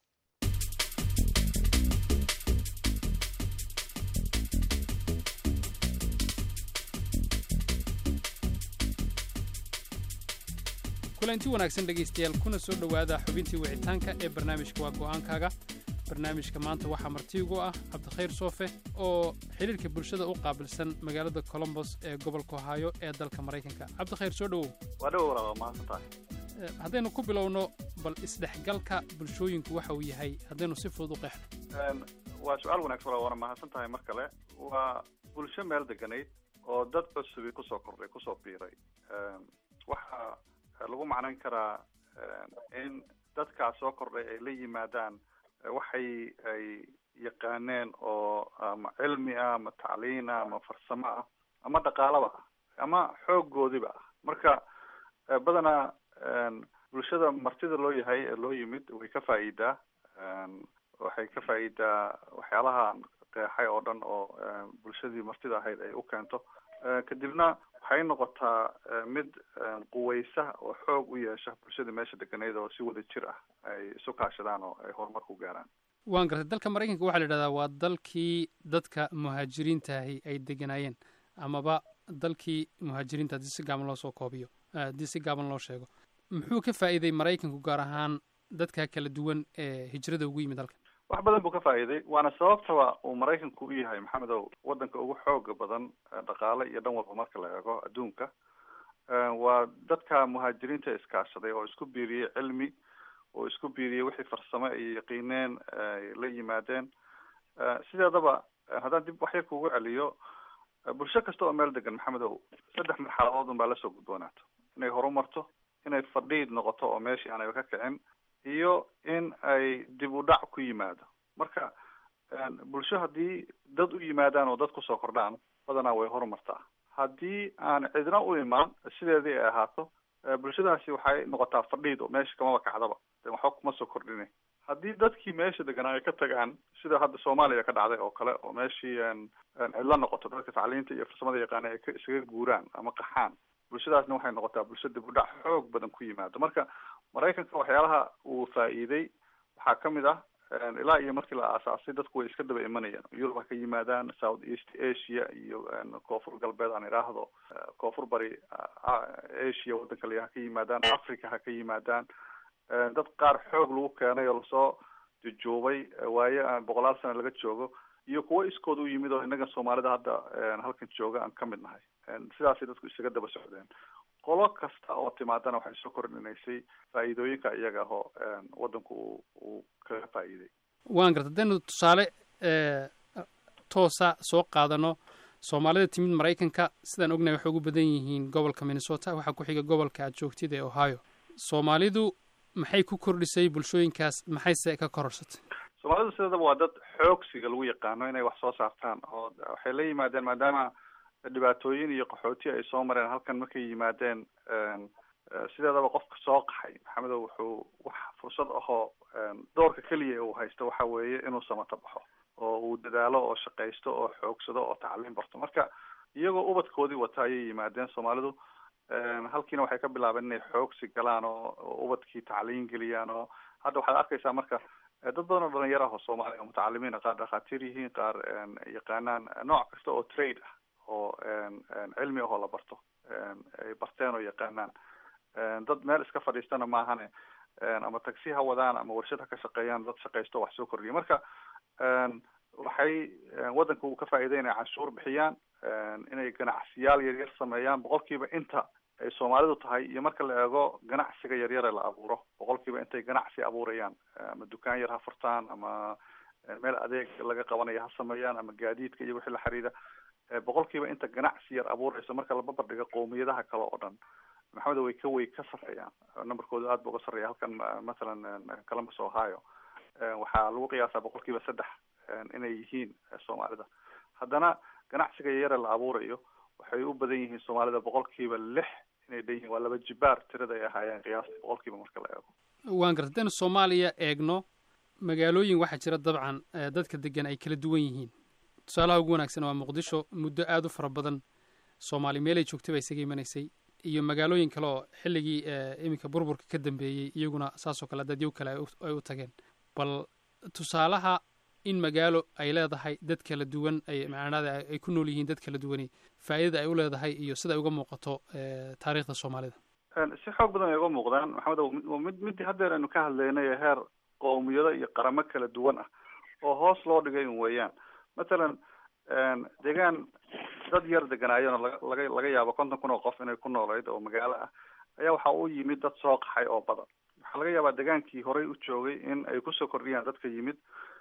Speaker 10: kulanti wanaagsan dhegaystayaal kuna soo dhowaada xubintii wicitaanka ee barnaamijka waa go'aankaaga barnaamijka maanta waxaa martiigu ah cabdikhayr soofe oo xiriirka bulshada u qaabilsan magaalada colombos ee gobolka ohaayo ee dalka maraykanka cabdikhayr soo dhowow
Speaker 4: waa dhow walaal mahadsan tahay
Speaker 10: Eh, haddaynu ku bilowno bal isdhexgalka bulshooyinku waxa uu yahay haddaynu si fudud u qeexno
Speaker 4: Een, waa su-aal wanaagsan walaal waana mahadsan tahay mar kale waa bulsho meel deganayd oo dad cusubi kusoo kordhay kusoo biiray Een, waxaa lagu macnan karaa een, in dadkaas soo kordhay ay la yimaadaan eh, waxay ay yaqaaneen oo ama cilmi ah ama tacliin ah ama farsamo ah ama dhaqaalaba ah ama xooggoodiba ah marka eh, badanaa een, bulshada martida loo yahay ee loo yimid way ka faa'iidaa Een, waxay ka faa'iidaa waxyaalaha qeexay oo dhan oo een, bulshadii martida ahayd ay u keento Eh, kadibna waxay noqotaa eh, mid een, quweysa oo xoog u yeesha bulshada meesha deganeyd oo si wada jir ah ay isu kaashadaan oo ay horumar ku gaaraan
Speaker 10: waan gartay dalka maraykanka waxaa la yidhahdaa waa dalkii dadka muhaajiriintaahi ay deganaayeen amaba dalkii muhaajiriinta haddii si gaaban loo soo koobiyo eh, haddii si gaaban loo sheego muxuu ka faa'iiday maraykanku gaar ahaan dadka kala duwan ee hijrada ugu yimid dalka
Speaker 4: wax badan buu ka faa'iiday waana sababtaba uu maraykanku u yahay maxamedow wadanka ugu xooga badan eh, dhaqaale iyo dhan walba marka la eego adduunka Eh, waa dadka muhaajiriinta iskaashaday oo isku biiriyey cilmi oo isku biiriyey wixii farsamo ay yaqiineen ay la yimaadeen Eh, sideedaba eh, haddaan dib waxyar kugu celiyo eh, bulsho kasta oo meel degan maxamedow saddex marxaladood unbaa lasoo gudboonaato inay horumarto inay fadhiid noqoto oo meeshii aanay ka kicin iyo in ay dib u dhac ku yimaado marka een, bulsho haddii dad u yimaadaan oo dad kusoo kordhaan badanaa way horumartaa haddii aan cidna u imaan sideedii ay ahaato eh, bulshadaasi waxay noqotaa fadhiid oo meesha kamaba kacdaba de waxba kuma soo kordhine haddii dadkii meesha deganaa ay ka tagaan sida hadda soomaaliya ka dhacday oo kale oo meeshii een, een cidla noqoto dadka tacliinta iyo farsamada yaqaana ay ka isaga guuraan ama qaxaan bulshadaasna waxay noqotaa bulsho dib u dhac xoog badan ku yimaado marka maraykanka waxyaalaha uu faa'iiday waxaa ka mid ah een, ilaa iyo markii la aasaasay dadku way iska daba imanayaan yurub ha ka yimaadaan south east asia iyo een, koonfur galbeed aan idhaahdo eh, koonfur bari ah, asia wadanka la ha ka yimaadaan africa ha ka yimaadaan een, dad qaar xoog lagu keenay oo lasoo jujuubay eh, waaye aan boqolaal sano laga joogo iyo kuwo iskood u yimid oo innaga soomaalida hadda een, halkan jooga aan ka mid nahay Een, sidaasay dadku isaga daba socdeen qolo kasta oo timaadana waxay soo kordhinaysay faa'iidooyinka iyaga ahoo waddanku uu uu kaga faa'iiday
Speaker 10: waan garta haddaynu tusaale toosa soo qaadano soomaalida timid maraykanka sidaan ognahay waxay ugu badan yihiin gobolka minnesota waxaa ku xiga gobolka aad joogtid ee ohio soomaalidu maxay ku kordhisay bulshooyinkaas maxayse ka kororsatay
Speaker 4: soomaalidu sideedaba waa dad xoogsiga lagu yaqaano inay wax soo saartaan oo waxay la yimaadeen maadaama dhibaatooyin iyo qaxooti ay soo mareen halkan markay yimaadeen sideedaba qofka soo qaxay maxamedow wuxuu wax fursad ahoo doorka keliya uu haysto waxa weeye inuu samato baxo oo uu dadaalo oo shaqaysto oo xoogsado oo tacliim barto marka iyagoo ubadkoodii wata ayay yimaadeen soomaalidu halkiina waxay ka bilaabeen inay xoogsi galaan oo ubadkii tacliin geliyaan oo hadda waxaad arkaysaa marka dad badan oo dhalinyaro ah oo soomaaliya oo mutacalimiin qaar dhakhaatiir yihiin qaar yaqaanaan nooc kasta oo trade ah oo cilmi ahoo la barto ay barteen oo yaqaanaan dad meel iska fadhiistana maahane ama tagsi ha wadaan ama warshad ha ka shaqeeyaan dad shaqaysto wax soo kordhiya marka waxay waddanka uu ka faa'iiday inay canshuur bixiyaan inay ganacsiyaal yaryar sameeyaan boqolkiiba inta ay soomaalidu tahay iyo marka la eego ganacsiga yaryare la abuuro boqolkiiba intay ganacsi abuurayaan ama dukaan yar ha furtaan ama meel adeeg laga qabanayo ha sameeyaan ama gaadiidka iyo wixii la xiriira boqolkiiba inta ganacsi yar abuuraysa marka la babardhigo qowmiyadaha kale oo dhan maxamed way ka way ka sarreeyaan numberkooda aad ba uga sarreeya halkan mathalan columbus ohio waxaa lagu qiyaasaa boqolkiiba saddex inay yihiin soomaalida haddana ganacsiga yare la abuurayo waxay u badan yihiin soomaalida boqolkiiba lix inay dhan yihiin waa laba jibaar tirada ay ahaayeen qiyaastii boqolkiiba marka la eego
Speaker 10: waan garta haddaynu soomaaliya eegno magaalooyin waxaa jira dabcan dadka degan ay kala duwan yihiin tusaalaha ugu wanaagsan waa muqdisho muddo aada u fara badan soomaali meelay joogtay baa isaga imanaysay iyo magaalooyin kale oo xilligii iminka burburka ka dambeeyey iyaguna saasoo kale dadyo kale ay u tageen bal tusaalaha in magaalo ay leedahay dad kala duwan ay macnaada ay ku nool yihiin dad kala duwani faa'iidada ay u leedahay iyo sida ay uga muuqato taariikhda soomaalida
Speaker 4: si xoog badan ay uga muuqdaan maxamed waa mid midii haddeer aynu ka hadlaynay heer qowmiyado iyo qaramo kala duwan ah oo hoos loo dhigay un weeyaan mathalan deegaan dad yar deganaayona laga laga yaabo konton kun oo qof inay ku noolayd oo magaalo ah ayaa waxa u yimid dad soo qaxay oo badan waxaa laga yaabaa degaankii horey u joogay in ay kusoo kordhiyaan dadka yimid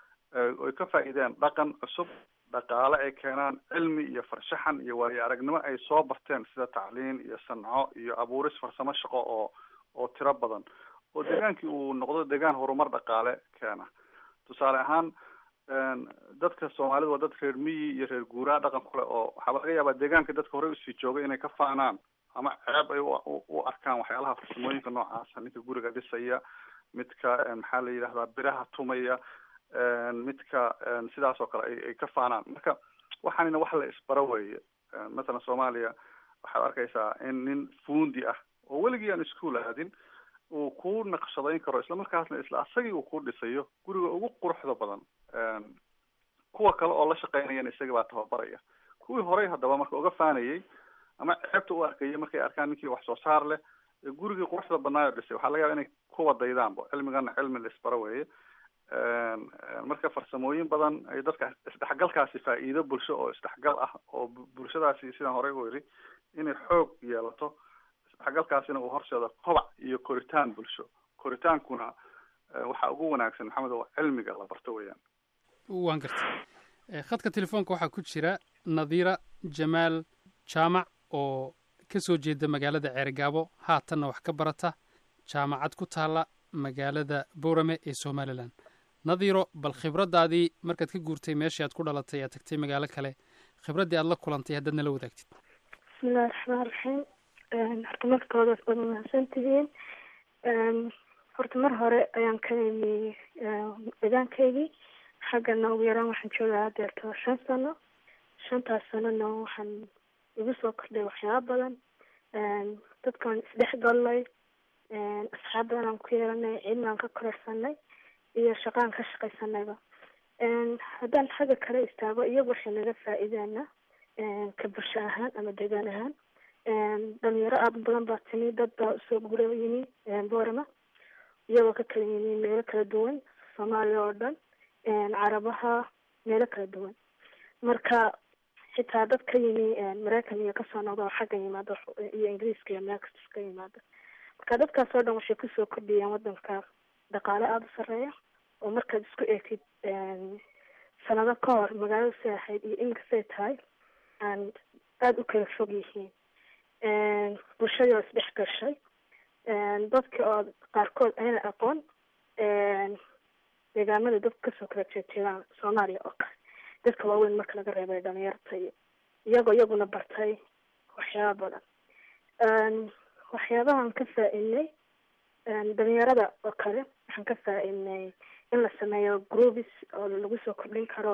Speaker 4: oy ka faa'iideen dhaqan cusub dhaqaale ay keenaan cilmi iyo farshaxan iyo waayo aragnimo ay soo barteen sida tacliin iyo sanco iyo abuuris farsamo shaqo oo oo tiro badan oo degaankii uu noqdo degaan horumar dhaqaale keena tusaale ahaan dadka soomaalida waa dad reer miyi iyo reer guuraa dhaqan kule oo waxaaba laga yaabaa deegaanka dadka horey usii joogay inay ka faanaan ama ceeb ay u arkaan waxyaalaha farsamooyinka noocaasa ninka guriga dhisaya midka maxaa la yidhahdaa biraha tumaya midka sidaas oo kale ay ay ka faanaan marka waxaanina wax la isbaro weeye mathalan soomaaliya waxaad arkaysaa in nin fuundi ah oo weligii aan iskuol aadin uu ku naqshadayn karo isla markaasna isla asagii uu ku dhisayo guriga ugu quruxda badan kuwa kale oo la shaqeynayana isaga baa tababaraya kuwii horey haddaba marka uga faanayay ama ceebta u arkayay markay arkaan ninkii wax soo saar leh ee gurigii quruxda badnaayo dhisay waxaa laga yaaba inay kuwa daydaanba cilmigana cilmi la isbaro weeye marka farsamooyin badan ay dadka isdhexgalkaasi faa'iido bulsho oo isdhexgal ah oo bulshadaasi sidaan horey u iri inay xoog yeelato isdhexgalkaasina uu horseedo kobac iyo koritaan bulsho koritaankuna waxaa ugu wanaagsan maxamed oo cilmiga la barto weeyaan
Speaker 10: waan gartay khadka telefoonka waxaa ku jira nadiira jamaal jaamac oo ka soo jeeda magaalada ceergaabo haatanna wax ka barata jaamacad ku taalla magaalada boorame ee somalilan nadiiro bal khibraddaadii markaad ka guurtay meeshii aad ku dhalatay aad tagtay magaalo kale khibraddii aad la kulantay haddaad nala wadaagtid
Speaker 19: bismillahi raxmaan raxiim horta markooda waad mahadsan tihiin horta mar hore ayaan ka imi deegaankaygii xaggana ugu yaraan waxaan joogaa hadeerto shan sano shantaas sanona waxaan igu soo kordhay waxyaaba badan dadkaan isdhex gallay asxaab badan aan ku yeelanay cilmi aan ka kororsanay iyo shaqaan ka shaqaysanayba haddaan xagga kale istaago iyagu waxay naga faa'iideena ka bulsho ahaan ama deegaan ahaan dhalinyaro aada u badan baa timi dad baa usoo gura yimi boorama iyagoo ka kala yimi meelo kala duwan soomaaliya oo dhan carabaha meelo kala duwan marka xitaa dad ka yimi maraykan iyo kasoo noqda oo xagga yimaada iyo ingiriiska iyo meel kasta ka yimaada marka dadkaas oo dhan waxay kusoo kordhiyeen wadanka dhaqaale aada u sareeya oo markaad isku eegtid sanado ka hor magaalada say ahayd iyo inkastay tahay aan aada u kala fog yihiin bulshadii oo isdhex gashay dadka oo qaarkood ayna aqoon deegaamada dadka kasoo kala jeejeedaan soomaaliya oo kale dadka waaweyn marka laga reebay dhalinyarta iyo iyagoo iyaguna bartay waxyaaba badan waxyaabahan ka faa-idnay dhalinyarada oo kale waxaan ka faa-idnay in la sameeyo groups oo lagu soo kordhin karo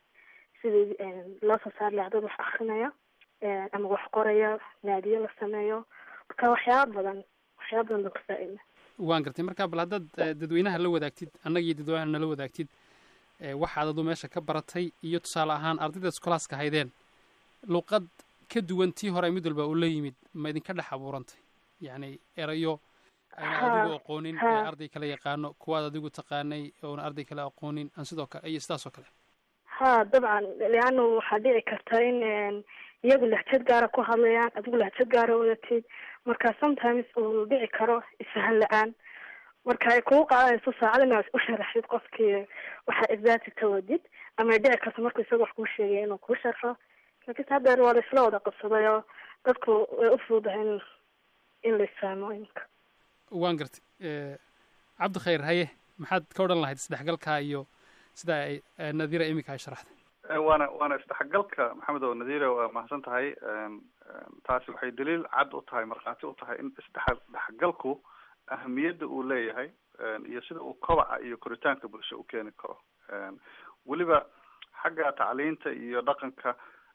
Speaker 19: sidii loo soo saari lahaa dad wax akrinaya ama wax qoraya naadiyo la sameeyo marka waxyaaba badan waxyaaba badan baan ka faa-idnay
Speaker 10: waan gartay marka bal haddaad eh, dadweynaha la wadaagtid annaga iyo dadweynaha nala wadaagtid eh, waxaad adu meesha ka baratay iyo tusaale ahaan ardayda iskolaaska haydeen luqad ka duwan tii hore mid walba uu la yimid ma idinka dhex abuurantay yacni erayo ayna
Speaker 19: Ha,
Speaker 10: adigu aqoonin
Speaker 19: ha.
Speaker 10: ee arday kale yaqaano kuwaad adigu taqaanay oona arday kale aqoonin aan sidoo kale iyo sidaas oo kale
Speaker 19: ha dabcan leano waxaa dhici karta in een, iyagu lahjad gaara ku hadlayaan adigu lahjad gaara wadatid marka sometimes uu dhici karo isfahan la-aan marka ay kugu qaadanayso saacad inaad u sharaxdid qofkii waxaa exacti ka wadid ama ay dhici karto markuu isaga wax kuu sheegay inuu kuu sharxo laakiinse haddeer waa la isla wada qabsaday oo dadku way u fududahay in in la isfahmo imika
Speaker 10: waan gartay Eh, cabdi khayr haye maxaad ka odhan lahayd isdhexgalka iyo sida ay eh, nadiira iminka ay sharaxday
Speaker 4: Eh, waana waana isdhexgalka maxamed oo nadiire waa mahadsan tahay Een, een, taasi waxay daliil cad u tahay markhaati u tahay in isdhexgalku ahamiyadda uu leeyahay een, iyo sida uu kobaca iyo koritaanka bulsho u keeni karo Een, weliba xagga tacliinta iyo dhaqanka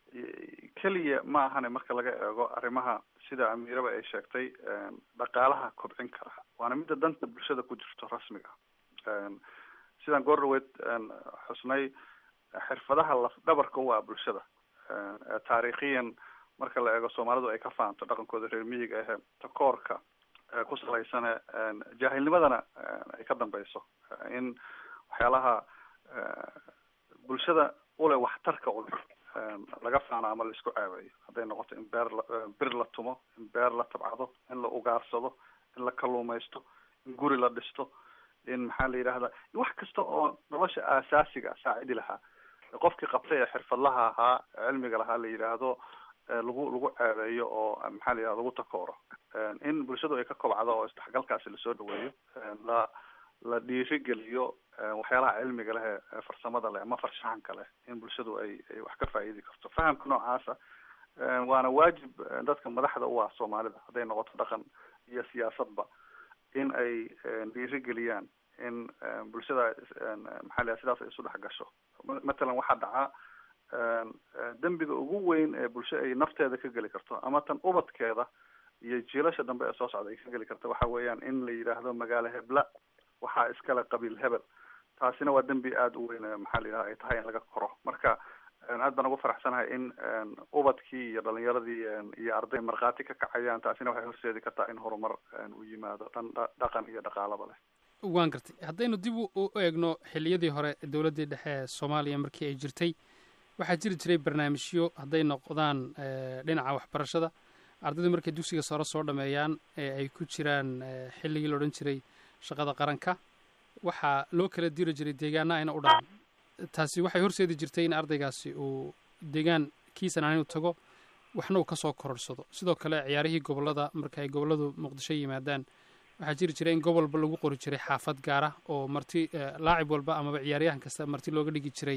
Speaker 4: i- keliya ma ahane marka laga eego arrimaha sida amiiraba ay sheegtay een, dhaqaalaha kobcin kara waana midda danta bulshada ku jirto rasmiga Een, sidaan goor dhaweyd een, xusnay xirfadaha laf dhabarka u ah bulshada Een, ee taariikhiyan marka la eego soomaalidu ay ka fahanto dhaqankooda reer miyiga ahe takoorka ee ku salaysane een, jaahilnimadana een, ay ka dambeyso in waxyaalaha ee, bulshada ule waxtarka ule een, laga faano ama la isku caaweeyo hadday noqoto in beer la ee, bir la tumo in beer la tabcado in la ugaarsado in la kalluumaysto in guri la dhisto in maxaa la yidhahdaa wax kasta oo nolosha aasaasiga saacidi lahaa qofkii qabtay ee xirfadlaha ahaa cilmiga lahaa la yidhaahdo ee lagu lagu ceebeeyo oo maxaa la yidhahda lagu takooro Een, in bulshadu ay ka kobcdo oo isdhexgalkaasi lasoo dhaweeyo een, la la dhiirigeliyo een, waxyaalaha cilmiga leh ee ee farsamada leh ama farshaxanka leh in bulshadu ay ay wax ka faa'iidi karto fahamka noocaasa een, waana waajib een, dadka madaxda u ah soomaalida hadday noqoto dhaqan iyo siyaasadba in ay een, dhiirigeliyaan in een, bulshada is- een, maxaa la yidhahda sidaas ay isu dhex gasho Ma- matalan waxaa dhaca een, een, dembiga ugu weyn ee bulsho ay nafteeda ka geli karto ama tan ubadkeeda iyo jiilasha dambe ee soo socda ay ka geli karto waxa weeyaan in la yidhaahdo magaalo hebla waxaa iskale qabiil hebel taasina waa dembi aada u weyn ee maxaa la yidhahda ay tahay in laga koro marka een, aad baan ugu faraxsanahay in een, ubadkii iyo dhalinyaradii een, iyo arday markhaati ka kacayaan taasina waxay horseedi kartaa in horumar een, uu yimaado dhan dha- dhaqan iyo dhaqaalaba leh
Speaker 10: waan gartay haddaynu dib u u eegno xilliyadii hore dowladdii dhexe ee soomaaliya markii ay jirtay waxaa jiri jiray barnaamijyo hadday noqdaan eh, dhinaca waxbarashada ardaydu markay dugsiga sare soo dhameeyaan ee ay ku jiraan eh, xilligii la odhan jiray shaqada qaranka waxaa loo kala diri jiray deegaana ayna u dhacan taasi waxay horseedi jirtay in ardaygaasi uu deegaankiisan aan inuu tago waxna uu ka soo kororsado sidoo kale ciyaarihii gobollada marka ay gobolladu muqdisho yimaadaan waxaa jiri jiray in gobolba lagu qori jiray xaafad gaara oo marti eh, laacib walba amaba ciyaaryahan kasta marti looga dhigi jiray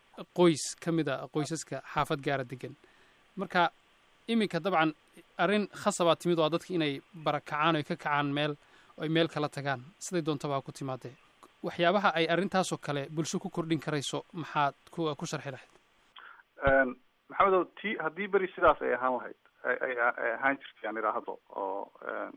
Speaker 10: qoys ka mid a qoysaska xaafad gaara degan marka iminka dabcan arrin khasabaa timid oo ah dadka inay barakacaan oy ka kacaan meel oy meel kala tagaan siday doontaba ha ku timaadee waxyaabaha ay arrintaasoo kale bulsho ku kordhin karayso maxaad ku ku sharxi lahayd
Speaker 4: Een, maxamedow ti haddii beri sidaas ay ahaan lahayd ay ay ay ahaan jirtay aan idhaahdo oo een,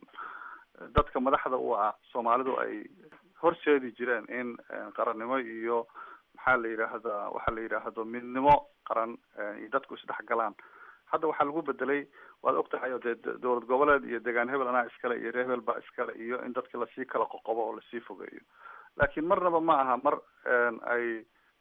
Speaker 4: dadka madaxda u ah soomaalidu ay horseedi jireen in een, qarannimo iyo maxaa la yidhaahdaa waxaa la yidhaahdo midnimo qaran een, iyo dadku isdhex galaan hadda waxaa lagu bedelay waad og tahay oo dee d- dowlad goboleed iyo deegaan hebel anaa iskale iyo reer hebel baa iskale iyo in dadki lasii kala qoqobo oo lasii fogeeyo laakiin marnaba ma aha mar een, ay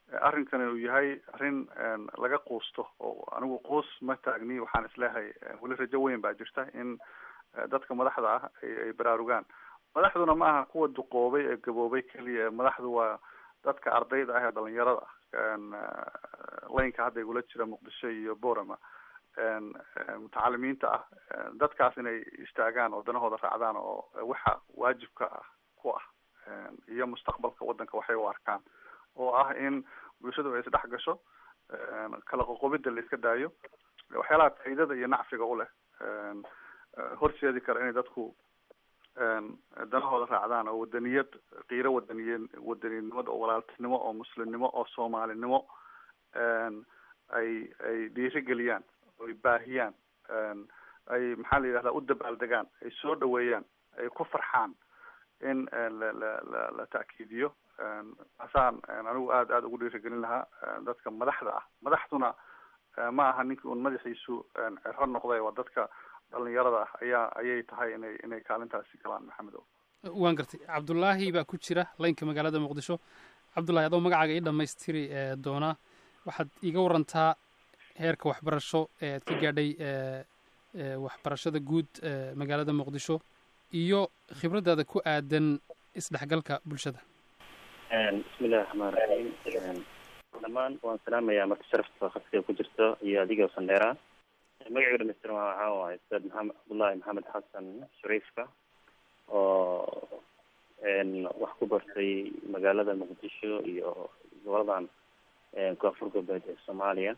Speaker 4: arrinkani uu yahay arrin laga quusto oo anigu quus ma taagni waxaan isleehay weli rajo weyn baa jirta in dadka madaxda ah ay ay baraarugaan madaxduna ma aha kuwa duqoobay ee gaboobay keliya madaxdu waa dadka ardayda ah ee dhalinyarada ah laynka hadda igula jira muqdisho iyo borama mutacalimiinta ah dadkaas inay istaagaan oo danahooda raacdaan oo waxa waajibka ah ku ah iyo mustaqbalka waddanka waxay u arkaan oo ah in bulshadu ay isdhex gasho kala qoqobida la iska daayo waxyaalaha faa'iidada iyo nacfiga u leh horseedi kara inay dadku danahooda raacdaan oo wadaniyad qiiro wadaniye wadaninimada oo walaaltinimo oo muslimnimo oo soomaalinimo ay ay dhiirigeliyaan oy baahiyaan ay maxaa la yidhahdaa u dabaaldegaan ay soo dhaweeyaan ay ku farxaan in la la la la ta'kiidiyo asaan anigu aada aada ugu dhiirigelin lahaa dadka madaxda ah madaxduna ma aha ninkii un madaxiisu cero noqday waa dadka dhalinyarada ah ayaa ayay tahay inay inay kaalintaasi galaan maxamed o
Speaker 10: waan gartay cabdulaahi baa ku jira laynka magaalada muqdisho cabdullahi adoo magacaaga ii dhammaystiri doonaa waxaad iiga warantaa heerka waxbarasho ee aad ka gaadhay waxbarashada guud magaalada muqdisho iyo khibraddaada ku aadan isdhexgalka bulshada
Speaker 20: bismillahi raxmaan raxiim dhammaan waan salaamayaa marka sharafta khadka ku jirto iyo adiga sandheera magacayga dhamaystiran waa waxaa waaye ustaad maxamed cabdullahi maxamed xasan shariifka oo wax ku bartay magaalada muqdisho iyo goboladan koonfur galbeed ee soomaaliya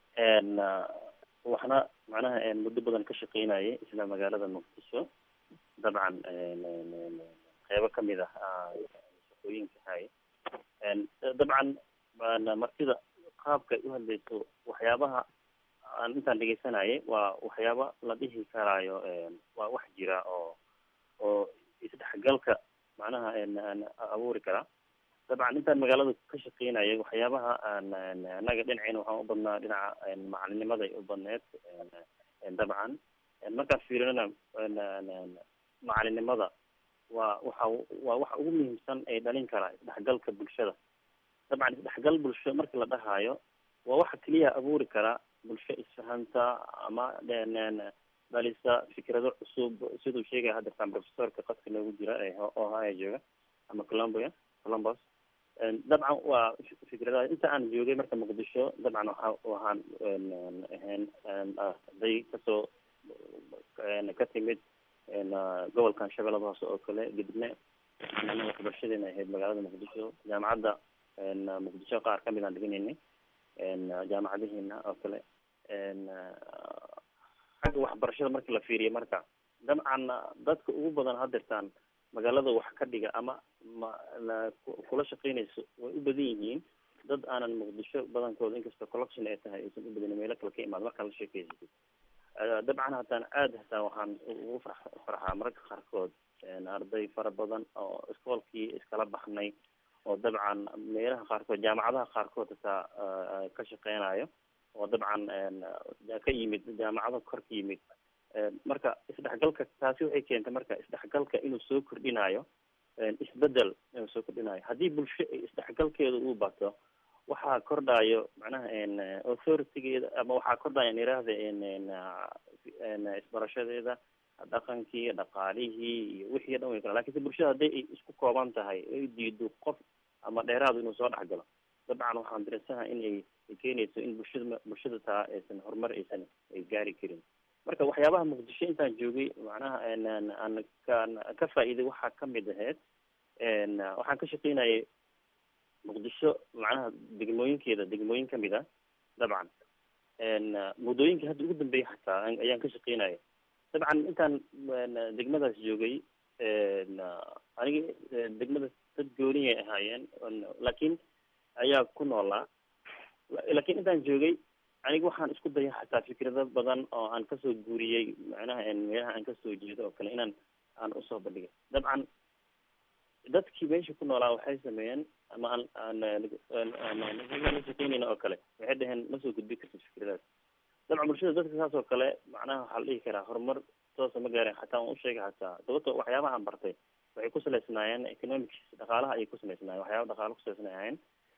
Speaker 20: waxna macnaha muddo badan ka shaqeynayay isla magaalada muqdisho dabcan qeybo kamid ah shaqooyinka hay dabcan martida qaabka ay uhadlayso waxyaabaha aan intaan dhegeysanayay waa waxyaaba la dhihi karaayo waa wax jira oo oo isdhexgalka macnaha abuuri kara dabcan intaan magaalada ka shaqeynayay waxyaabaha aan annaga dhinaceyna waxaan u badnaa dhinaca macalinnimaday u badneed dabcan markaan fiirinana macalinimada waa waxa waa waxa ugu muhiimsan ee dhalin kara isdhexgalka bulshada dabcan isdhexgal bulsho marki la dhahaayo waa waxa keliya abuuri kara bulsho isfahanta ama dhalisa fikrado cusub siduu sheegaya haddeertaan professorka qadka noogu jira ee ohio jooga ama colombia columbus dabcan waa fikradaha inta aan joogay marka muqdisho dabcan waxa waxaan ahayn arday kasoo ka timid gobolkan shabeellada hoose oo kale gedibne waxbarashadeena ahayd magaalada muqdisho jaamacadda muqdisho qaar kamid aan dhiganaynay jaamacadaheena oo kale xagga waxbarashada marki la fiiriyo marka dabcan dadka ugu badan hadeertaan magaalada wax ka dhiga ama ma kula shaqeynayso way u badan yihiin dad aanan muqdisho badankooda inkastoo collection ay tahay aysan u badin meelo kale ka imaad markaa la sheekeysatid dabcan hataan aada hataa waxaan ugu far farxaa mararka qaarkood arday fara badan oo iskoolkii iskala baxnay oo dabcan meelaha qaarkood jaamacadaha qaarkood hataa ka shaqeynayo oo dabcan ka yimid jaamacado kor ka yimid marka isdhexgalka taasi waxay keentay marka isdhexgalka inuu soo kordhinayo isbedel inuu soo kordhinayo haddii bulsho isdhexgalkeeda uu bato waxaa kordhayo macnaha authoritygeeda ama waxaa kordhaya niraahda isbarashadeeda dhaqankii dhaqaalihii iyo wixii o dhan way kala lakin se bulshada hadday ay isku kooban tahay ay diido qof ama dheeraadu inuu soo dhexgalo dabcan waxaan dareensanaha in ay ay keenayso in bulshada bulshada taa aysan horumar aysan ay gaari karin marka waxyaabaha muqdisho intaan joogay macnaha aan kaan ka faa'iiday waxaa kamid ahayd waxaan ka shaqeynayay muqdisho macnaha degmooyinkeeda degmooyin kamid a dabcan muddooyinka hadda ugu dambeeyay xataa ayaan ka shaqeynaya dabcan intaan degmadaas joogay aniga degmadaas dad gooniyay ahaayeen laakiin ayaa ku noolaa laakiin intaan joogay aniga waxaan isku daya xataa fikrado badan oo aan kasoo guuriyey macnaha meelaha aan kasoo jeedo oo kale inaan aan usoo bandhigay dabcan dadkii meesha ku noolaa waxay sameeyeen ama aan aan la shaqeynayna oo kale waxay dhaheen ma soo gudbi kartid fikradaas dabcan bulshada dadka saas oo kale macnaha waxaa la dhihi karaa horumar toosa ma gaaren xataa waan usheegay xataa sababto waxyaabaha aan bartay waxay ku salaysnaayeen economics dhaqaalaha ayay ku salaysnaayeen waxyaaba dhaqaala kusalaysanay ahayn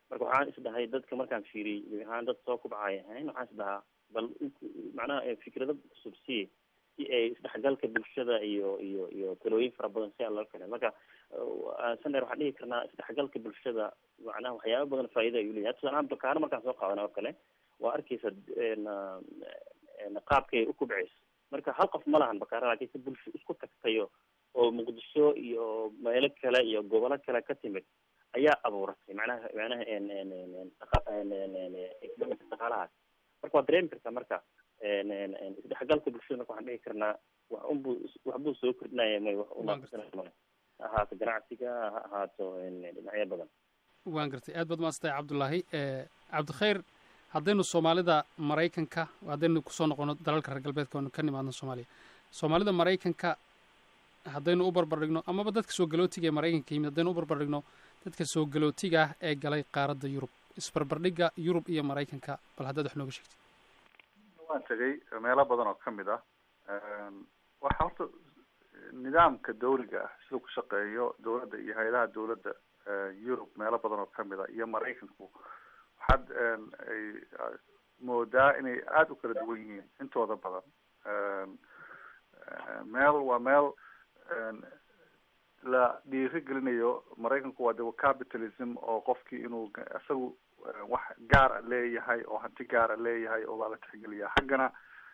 Speaker 20: marka waxaan isdhahay dadka markaan fiiriyey gebi ahaan dad soo kubcaya ahayn waxaan isdhahaa bal macnaha eh, fikrado cusub si si ay isdhexgalka bulshada iyo iyo iyo talooyin fara badan si aan loo keenay marka eh, sander waxaan dhihi karnaa isdhexgalka bulshada macnaha waxyaaba badan faa'iida ayuu leeyahay tusaale ahaan bakaano markaan soo qaadana oo kale waa arkeysa en, en, qaabkay u kubceyso marka hal qof ma lahan bakaara laakiin si bulsho isku tagtayo oo muqdisho iyo meelo kale iyo gobolo kale ka timid ayaa abuuratay macnaha macnaha en en en en dhaqa- en en en economic dhaqaalahaas marka waad dareemi kartaa marka en en en isdhexgalka bulshada marka waxaan dhihi karnaa wax unbuu wax buu soo kordhinaya may wax unaaqsanaya male ha ahaato ganacsiga ha ahaato en dhinacyo badan
Speaker 10: waan gartay aad baad maadsantahay cabdulaahi Eh, cabdikhayr haddaynu soomaalida maraykanka haddaynu kusoo noqono dalalka reer galbeedka oonu ka nimaadno soomaaliya soomaalida maraykanka haddaynu u barbardhigno amaba dadka soo galootiga ee maraykanka yimid haddaynu u barbardhigno dadka soo galootiga ah ee galay qaaradda yurub isbarbardhigga yurub iyo maraykanka bal haddaad wax nooga sheegtid
Speaker 4: waan tegay meelo badan oo kamid ah waxa horta nidaamka dawliga ah siduu ku shaqeeyo dawladda iyo hay-adaha dawladda yurub meelo badan oo kamid ah iyo maraykanku waxaad ay moodaa inay aada u kala duwan yihiin intooda badan meel waa meel la dhiiri gelinayo maraykanku waa de capitalism oo qofkii inuu isagu wax gaara leeyahay oo hanti gaara leeyahay oo baa la tixgeliyaa xaggana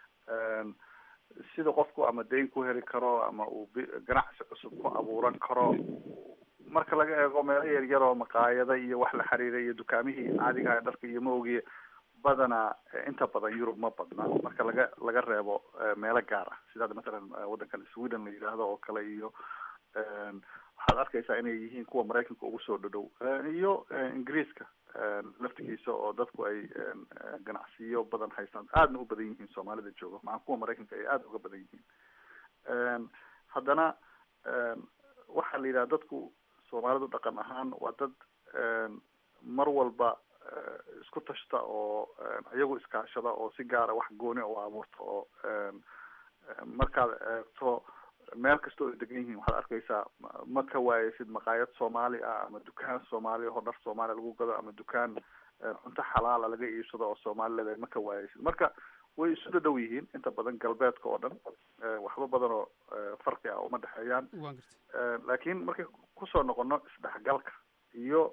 Speaker 4: sida qofku ama dayn ku heli karo ama uu bi- ganacsi cusub ku abuuran karo marka laga eego meelo yar yar oo maqaayada iyo wax la xiriira iyo dukaamihii caadiga aha dharka iyo maogi badana inta badan yurub ma badna marka laga laga reebo meelo gaar ah sida hadda mathalan waddankan sweden la yidhaahdo oo kale iyo waxaad arkaysaa inay yihiin kuwa maraykanka ugu soo dhodhow iyo ingiriiska laftigiisa oo dadku ay ganacsiyo badan haystaan aadna u badan yihiin soomaalida jooga maca kuwa maraykanka ay aada uga badan yihiin haddana waxaa la yidhaha dadku soomaalidu dhaqan ahaan waa dad mar walba isku tashta oo iyagu iskaashada oo si gaara wax gooni u abuurta oo markaad eegto meel kasta oo ay degan yihiin waxaad arkaysaa ma ka waayeysid maqaayad soomaali ah ama dukaan soomaali oo dhar soomaaliya lagu gado ama dukaan cunto xalaala laga iibsado oo soomaali leedahay ma ka waayeysid marka way isu dhadhow yihiin inta badan galbeedka oo dhan waxba badan oo farqi ah uma dhexeeyaan laakiin markay kusoo noqono isdhexgalka iyo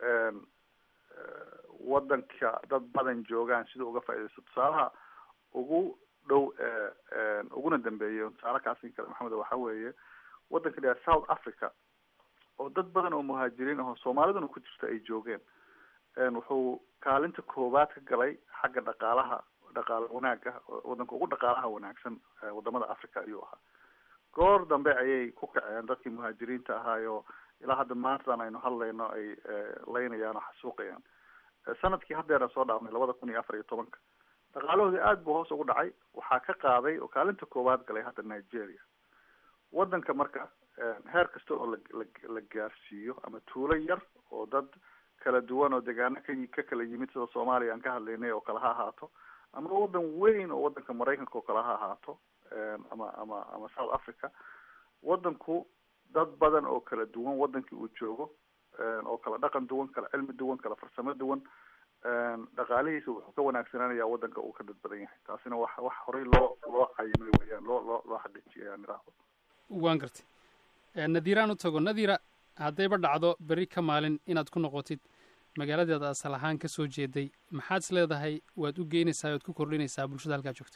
Speaker 4: waddanka dad badan joogaan sida uga faaidaysto tusaalaha ugu dhow uguna dambeeya tusaale kaasin kale maxamed waxa weeye waddanka la south africa oo dad badan oo muhaajiriin ahoo soomaaliduna ku jirta ay joogeen wuxuu kaalinta koowaad ka galay xagga dhaqaalaha dhaqaale wanaaga waddanka ugu dhaqaalaha wanaagsan wadamada africa ayuu ahaa goor dambe ayay ku kaceen dadkii muhaajiriinta ahaayo ilaa hadda maantadan aynu hadlayno ay laynayaan oo xasuuqayaan sanadkii haddeera soo dhaafnay labada kun iyo afar iyo tobanka dhaqaalahoodii aada buu hoos ugu dhacay waxaa ka qaaday oo kaalinta koowaad galay hadda nigeria waddanka marka heer kasta oo la la la gaarsiiyo ama tuulo yar oo dad kala duwan oo degaano ka ka kala yimid sida soomaaliya aan ka hadlaynay oo kale ha ahaato ama waddan weyn oo waddanka maraykanka oo kale ha ahaato ama ama ama south africa waddanku dad badan oo kala duwan waddankii uu joogo oo kala dhaqan duwan kala cilmi duwan kala farsamo duwan dhaqaalihiisa wuxuu ka wanaagsanaanayaa waddanka uu ka dad badan yahay taasina wax wax horey loo loo cayimay weyaan loo loo loo xaqiijiyay aan idhaahdo
Speaker 10: waan gartay nadiiraan u tago nadiira haddayba dhacdo berri ka maalin inaad ku noqotid magaaladeeda asal ahaan ka soo jeeday maxaad is leedahay waad u geynaysaa waad ku kordhinaysaa bulshada halkaa joogta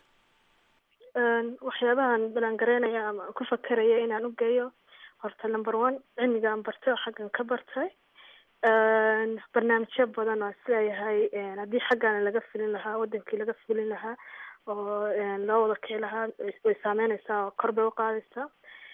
Speaker 19: waxyaabahan balangareynaya ama ku fakeraya inaan u geeyo horta number one cilmigaan bartay oo xaggan ka bartay barnaamijyo badan oo isleeyahay haddii xaggaana laga filin lahaa wadankii laga filin lahaa oo loo wada kici lahaa way saameyneysaa oo kor bay uqaadaysaa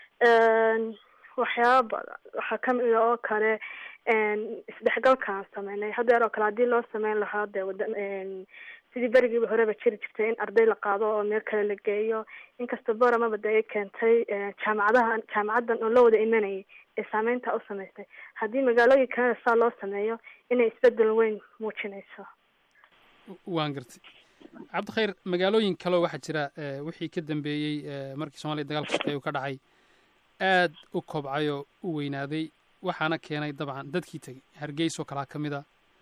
Speaker 19: waxyaaba badan waxaa kamid oo kale isdhexgalkaan sameynay haddeer oo kale haddii loo sameyn lahaa dee wada sidii berigiiba horeba jiri jirtay in arday la qaado oo meel kale la geeyo inkasta boramaba de ay keentay jaamacadaha jaamacaddan oo la wada imanayay ee saameynta u samaysay haddii magaalooyin kalena saa loo sameeyo inay isbedel weyn muujinayso
Speaker 10: waan gartay cabdikhayr magaalooyin kaleo waxaa jira wixii ka dambeeyey markii soomaliya dagaalka sokeeye uu ka dhacay aad u kobcay oo u weynaaday waxaana keenay dabcan dadkii tegey hargeysoo kalaa ka mid a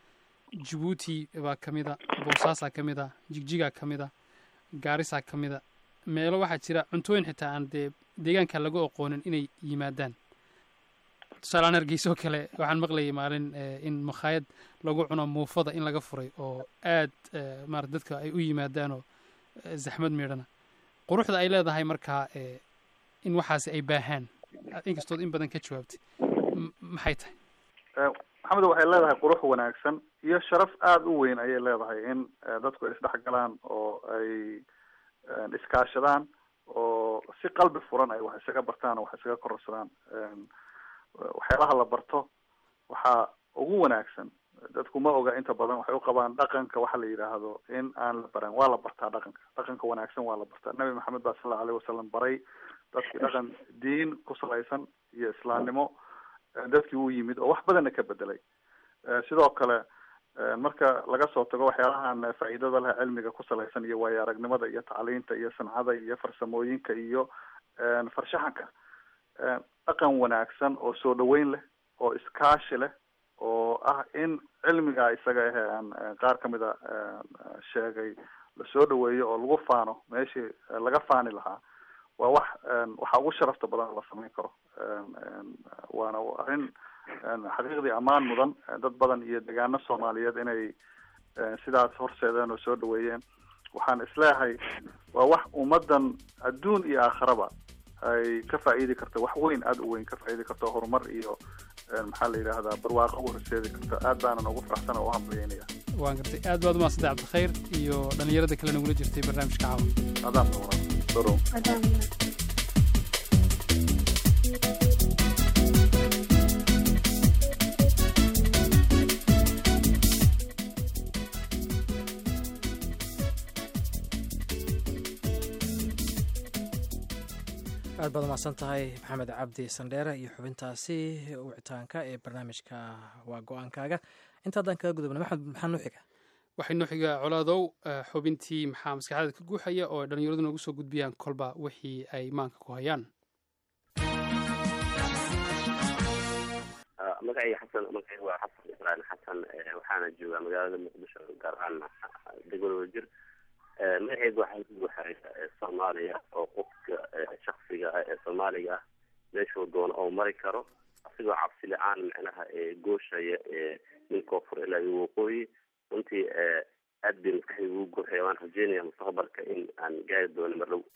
Speaker 10: jabuuti baa ka mid a boosaasaa ka mid a jigjigaa ka mid a gaarisaa ka mid a meelo waxaa jira cuntooyin xitaa aan dee deegaanka lagu aqoonin inay yimaadaan tusaaleaan hargeysoo kale waxaan maqlayay maalin eh, in makhaayad lagu cuno muufada in laga furay oo aad eh, maarata dadka ay u yimaadaan oo eh, zaxmad meedhana quruxda ay leedahay markaa eh, in waxaasi ay baahaan inkastood in badan ka jawaabtay M- maxay tahay
Speaker 4: Eh, maxamed waxay leedahay qurux wanaagsan iyo sharaf aada u weyn ayay leedahay in eh, dadku ay isdhexgalaan oo ay eh, iskaashadaan oo si qalbi furan ay wax isaga bartaan oo wax isaga kororsadaan Em, waxyaalaha la barto waxaa ugu wanaagsan dadku ma oga inta badan waxay u qabaan dhaqanka waxa la yidhaahdo in aan la baran waa la bartaa dhaqanka dhaqanka wanaagsan waa la bartaa nabi maxamed baa sal allahu alayhi wasalam baray dadkii dhaqan diin ku salaysan iyo islaamnimo eh, dadkii u yimid oo wax badanna ka bedelay Eh, sidoo kale eh, marka laga soo tago waxyaalahan eh, faa'iidada leh cilmiga ku salaysan iyo waayo aragnimada iyo tacliinta iyo sancada iyo farsamooyinka iyo eh, farshaxanka Eh, dhaqan wanaagsan oo soo dhaweyn leh oo iskaashi leh oo ah in cilmiga isaga ahe aan eh, qaar kamid a eh, sheegay lasoo dhaweeyo oo lagu faano meeshii eh, laga faani lahaa waa wax eh, waxa ugu sharafta badan oo la samayn karo Eh, eh, waana arrin eh, xaqiiqdii ammaan mudan eh, dad badan iyo degaano soomaaliyeed inay eh, sidaas horseedeen oo soo dhaweeyeen waxaan isleeyahay waa wax ummadan adduun iyo aakharaba ay ka faa'iidi karto wax weyn aada u weyn ka faa'iidi karto horumar iyo eh, maxaa la yidhaahdaa barwaaqo u horseedi karto aad baanan ugu faraxsan oo u hambalyeynaya
Speaker 10: waan gartay aad baad umahadsantay cabdikhayr iyo dhallinyarada kale nagula jirtay barnaamijka caawa
Speaker 4: adaan dowra dorow
Speaker 5: aad baad umahadsan tahay maxamed cabdi sandheere iyo xubintaasi wicitaanka ee barnaamijka waa go-aankaaga intaadaan kaga gudubna maxamed maxaa noo xiga
Speaker 10: waxay noo xigaa colaadow eh, xubintii maxaa maskaxdaada ka guuxaya oo ay dhallinyaradu noogu soo gudbiyaan kolba wixii ay maanka ku hayaan
Speaker 21: Ah, magacayga xasan magacayga waa xasan ibrahim xasan eh, waxaana joogaa magaalada muqdisho gaar ahaan degmada wajir Eh, magacayga waxaa ku guuxaya eh, soomaaliya oo qofka eh, shaksiga ah ee soomaaliga ah meeshuu doono oo mari karo asigoo cabsi la-aan micnaha ee gooshaya ee nin koonfur ilaa iyo waqooyi runtii eh, aad bay maskaxdayga ugu guuxaya waan rajeynaya mustaqbalka in aan gaari doono mar dhow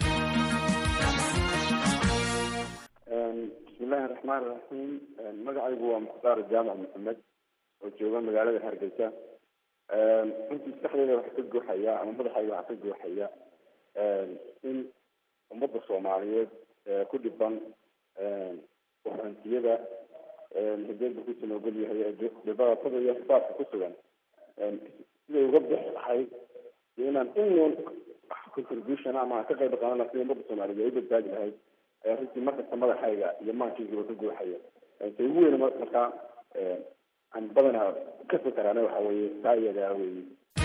Speaker 22: bismillahi raxmaan raxiim magacaygu waa mukhtaar jaamac maxamed oo jooga magaalada hargeysa runtii maskaxdeyda waxaa ka guuxaya ama madaxayga waxaa ka guuxaya in ummadda soomaaliyeed ee ku dhiban waxantiyada hideedba ku sanoogol yahay ee dhibaatada iyo xisaabka ku sugan siday uga bixi lahayd iyo inaan in contribution ama aan ka qayb qaadan lahaa sidai ummadda soomaaliyeed ay u badbaadi lahayd ayaa runtii markasta madaxayga iyo maankaygiba ka guuxaya ta ugu weyn markaa aan badanaa ka fikeraana waxa weeye taa iyadaa weeye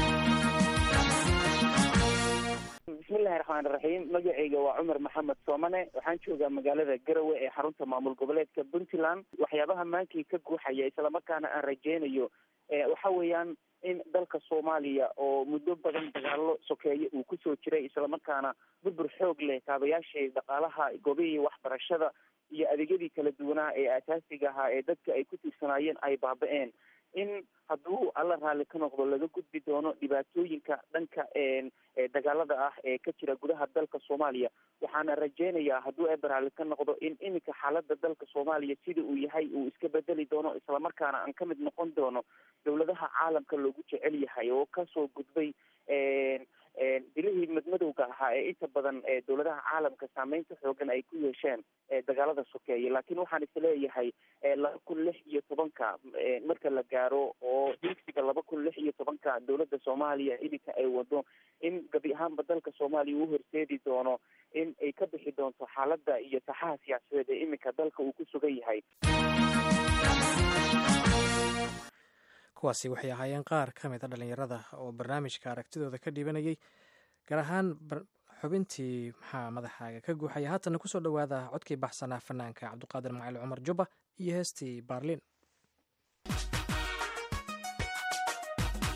Speaker 23: bismillahi raxmaan raxiim magacayga waa cumar maxamed soomane waxaan joogaa magaalada garowe ee xarunta maamul goboleedka puntland waxyaabaha maankii ka guuxaya islamarkaana aan rajeynayo eh, waxa weeyaan in dalka soomaaliya oo muddo badan dagaalo sokeeye uu kusoo jiray islamarkaana burbur xoog leh kaabayaashii dhaqaalaha gobihii waxbarashada iyo adeegyadii kala duwanaa ee asaasiga ahaa ee dadka ay ku tiirsanaayeen ay baaba-een in hadduu alla raalli ka noqdo laga gudbi doono dhibaatooyinka dhanka ee dagaalada ah ee ka jira gudaha dalka soomaaliya waxaana rajeynayaa hadduu eber raalli ka noqdo in iminka xaalada dalka soomaaliya sida uu yahay uu iska bedeli doono islamarkaana aan ka mid noqon doono dowladaha caalamka loogu jecel yahay oo kasoo gudbay dilihii madmadowga ahaa ee inta badan dowladaha caalamka saameynta xoogan ay ku yeesheen dagaalada sokeeye laakiin waxaan isleeyahay laba kun lix iyo tobanka marka la gaaro oo higsiga laba kun lix iyo tobanka dowladda soomaaliya iminka ay wado in gabi ahaanba dalka soomaaliya uu horseedi doono in ay ka bixi doonto xaaladda iyo saxaha siyaasadeed ee iminka dalka uu ku sugan yahay
Speaker 5: kuwaasi waxay ahaayeen qaar ka mid a dhallinyarada oo barnaamijka aragtidooda ka dhibanayay gaar ahaan xubintii maxaa madaxaaga ka guuxaya haatana kusoo dhowaada codkii baxsanaa fanaanka cabdiqaadir macali cumar jubba iyo heestii baarliin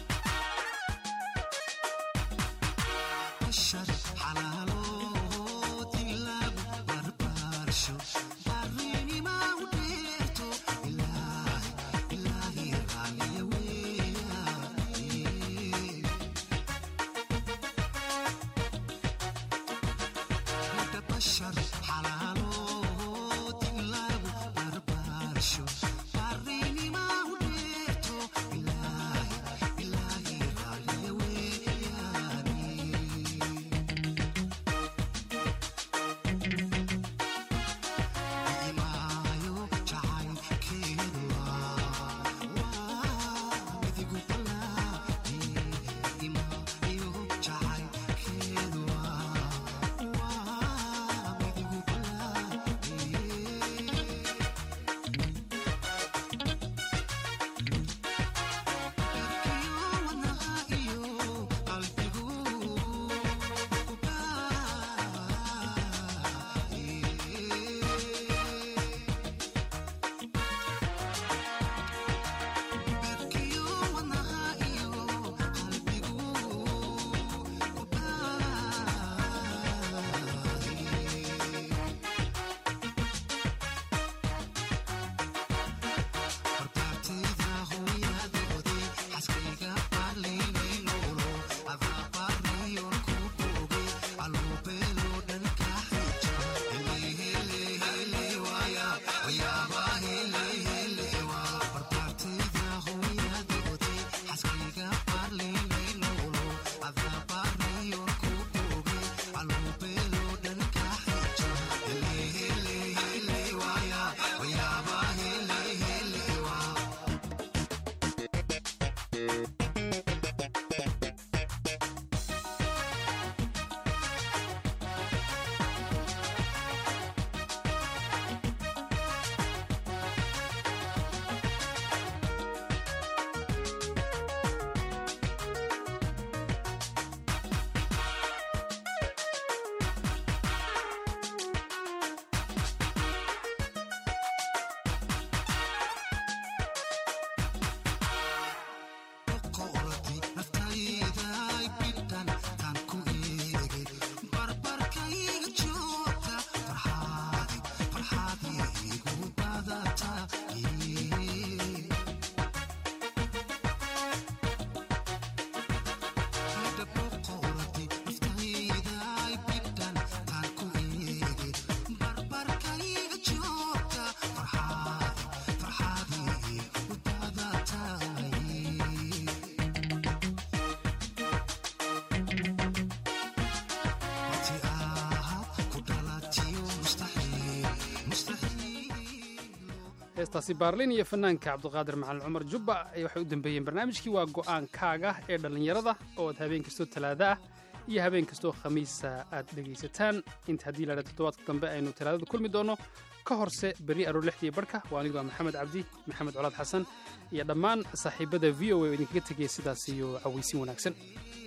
Speaker 10: heestaasi baarlin iyo fanaanka cabdiqaadir macalin cumar jubba waxay u dambeeyeen barnaamijkii waa go'aankaaga ee dhallinyarada oo aad habeen kastoo talaada ah iyo habeen kastoo khamiisa aad dhegaysataan inta haddii laadha toddobaadka dambe aynu talaadada kulmi doonno ka horse berri aroor lixdii barhka waa anigoo ah maxamed cabdi maxamed colaad xasan iyo dhammaan saaxiibada v o a oo idinkaga tegaya sidaas iyo cawaysin wanaagsan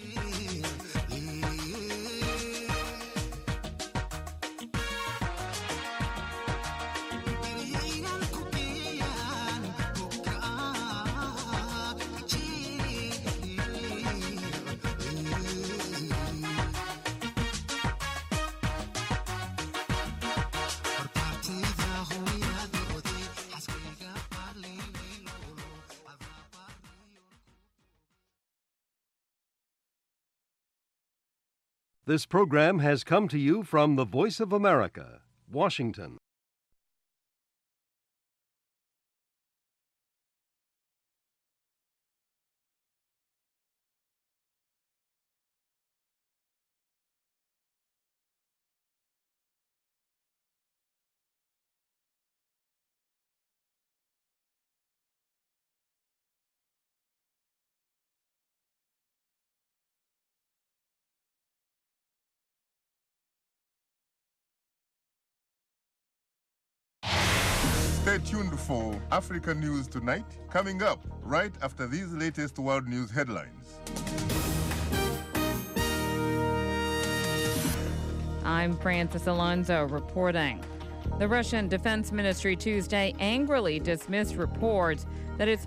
Speaker 2: This program has come to you from the Voice of America, Washington.
Speaker 3: Stay tuned for Africa News Tonight, coming up right after these latest world news headlines.
Speaker 7: I'm Francis Alonso reporting. The Russian Defense Ministry Tuesday angrily dismissed reports that its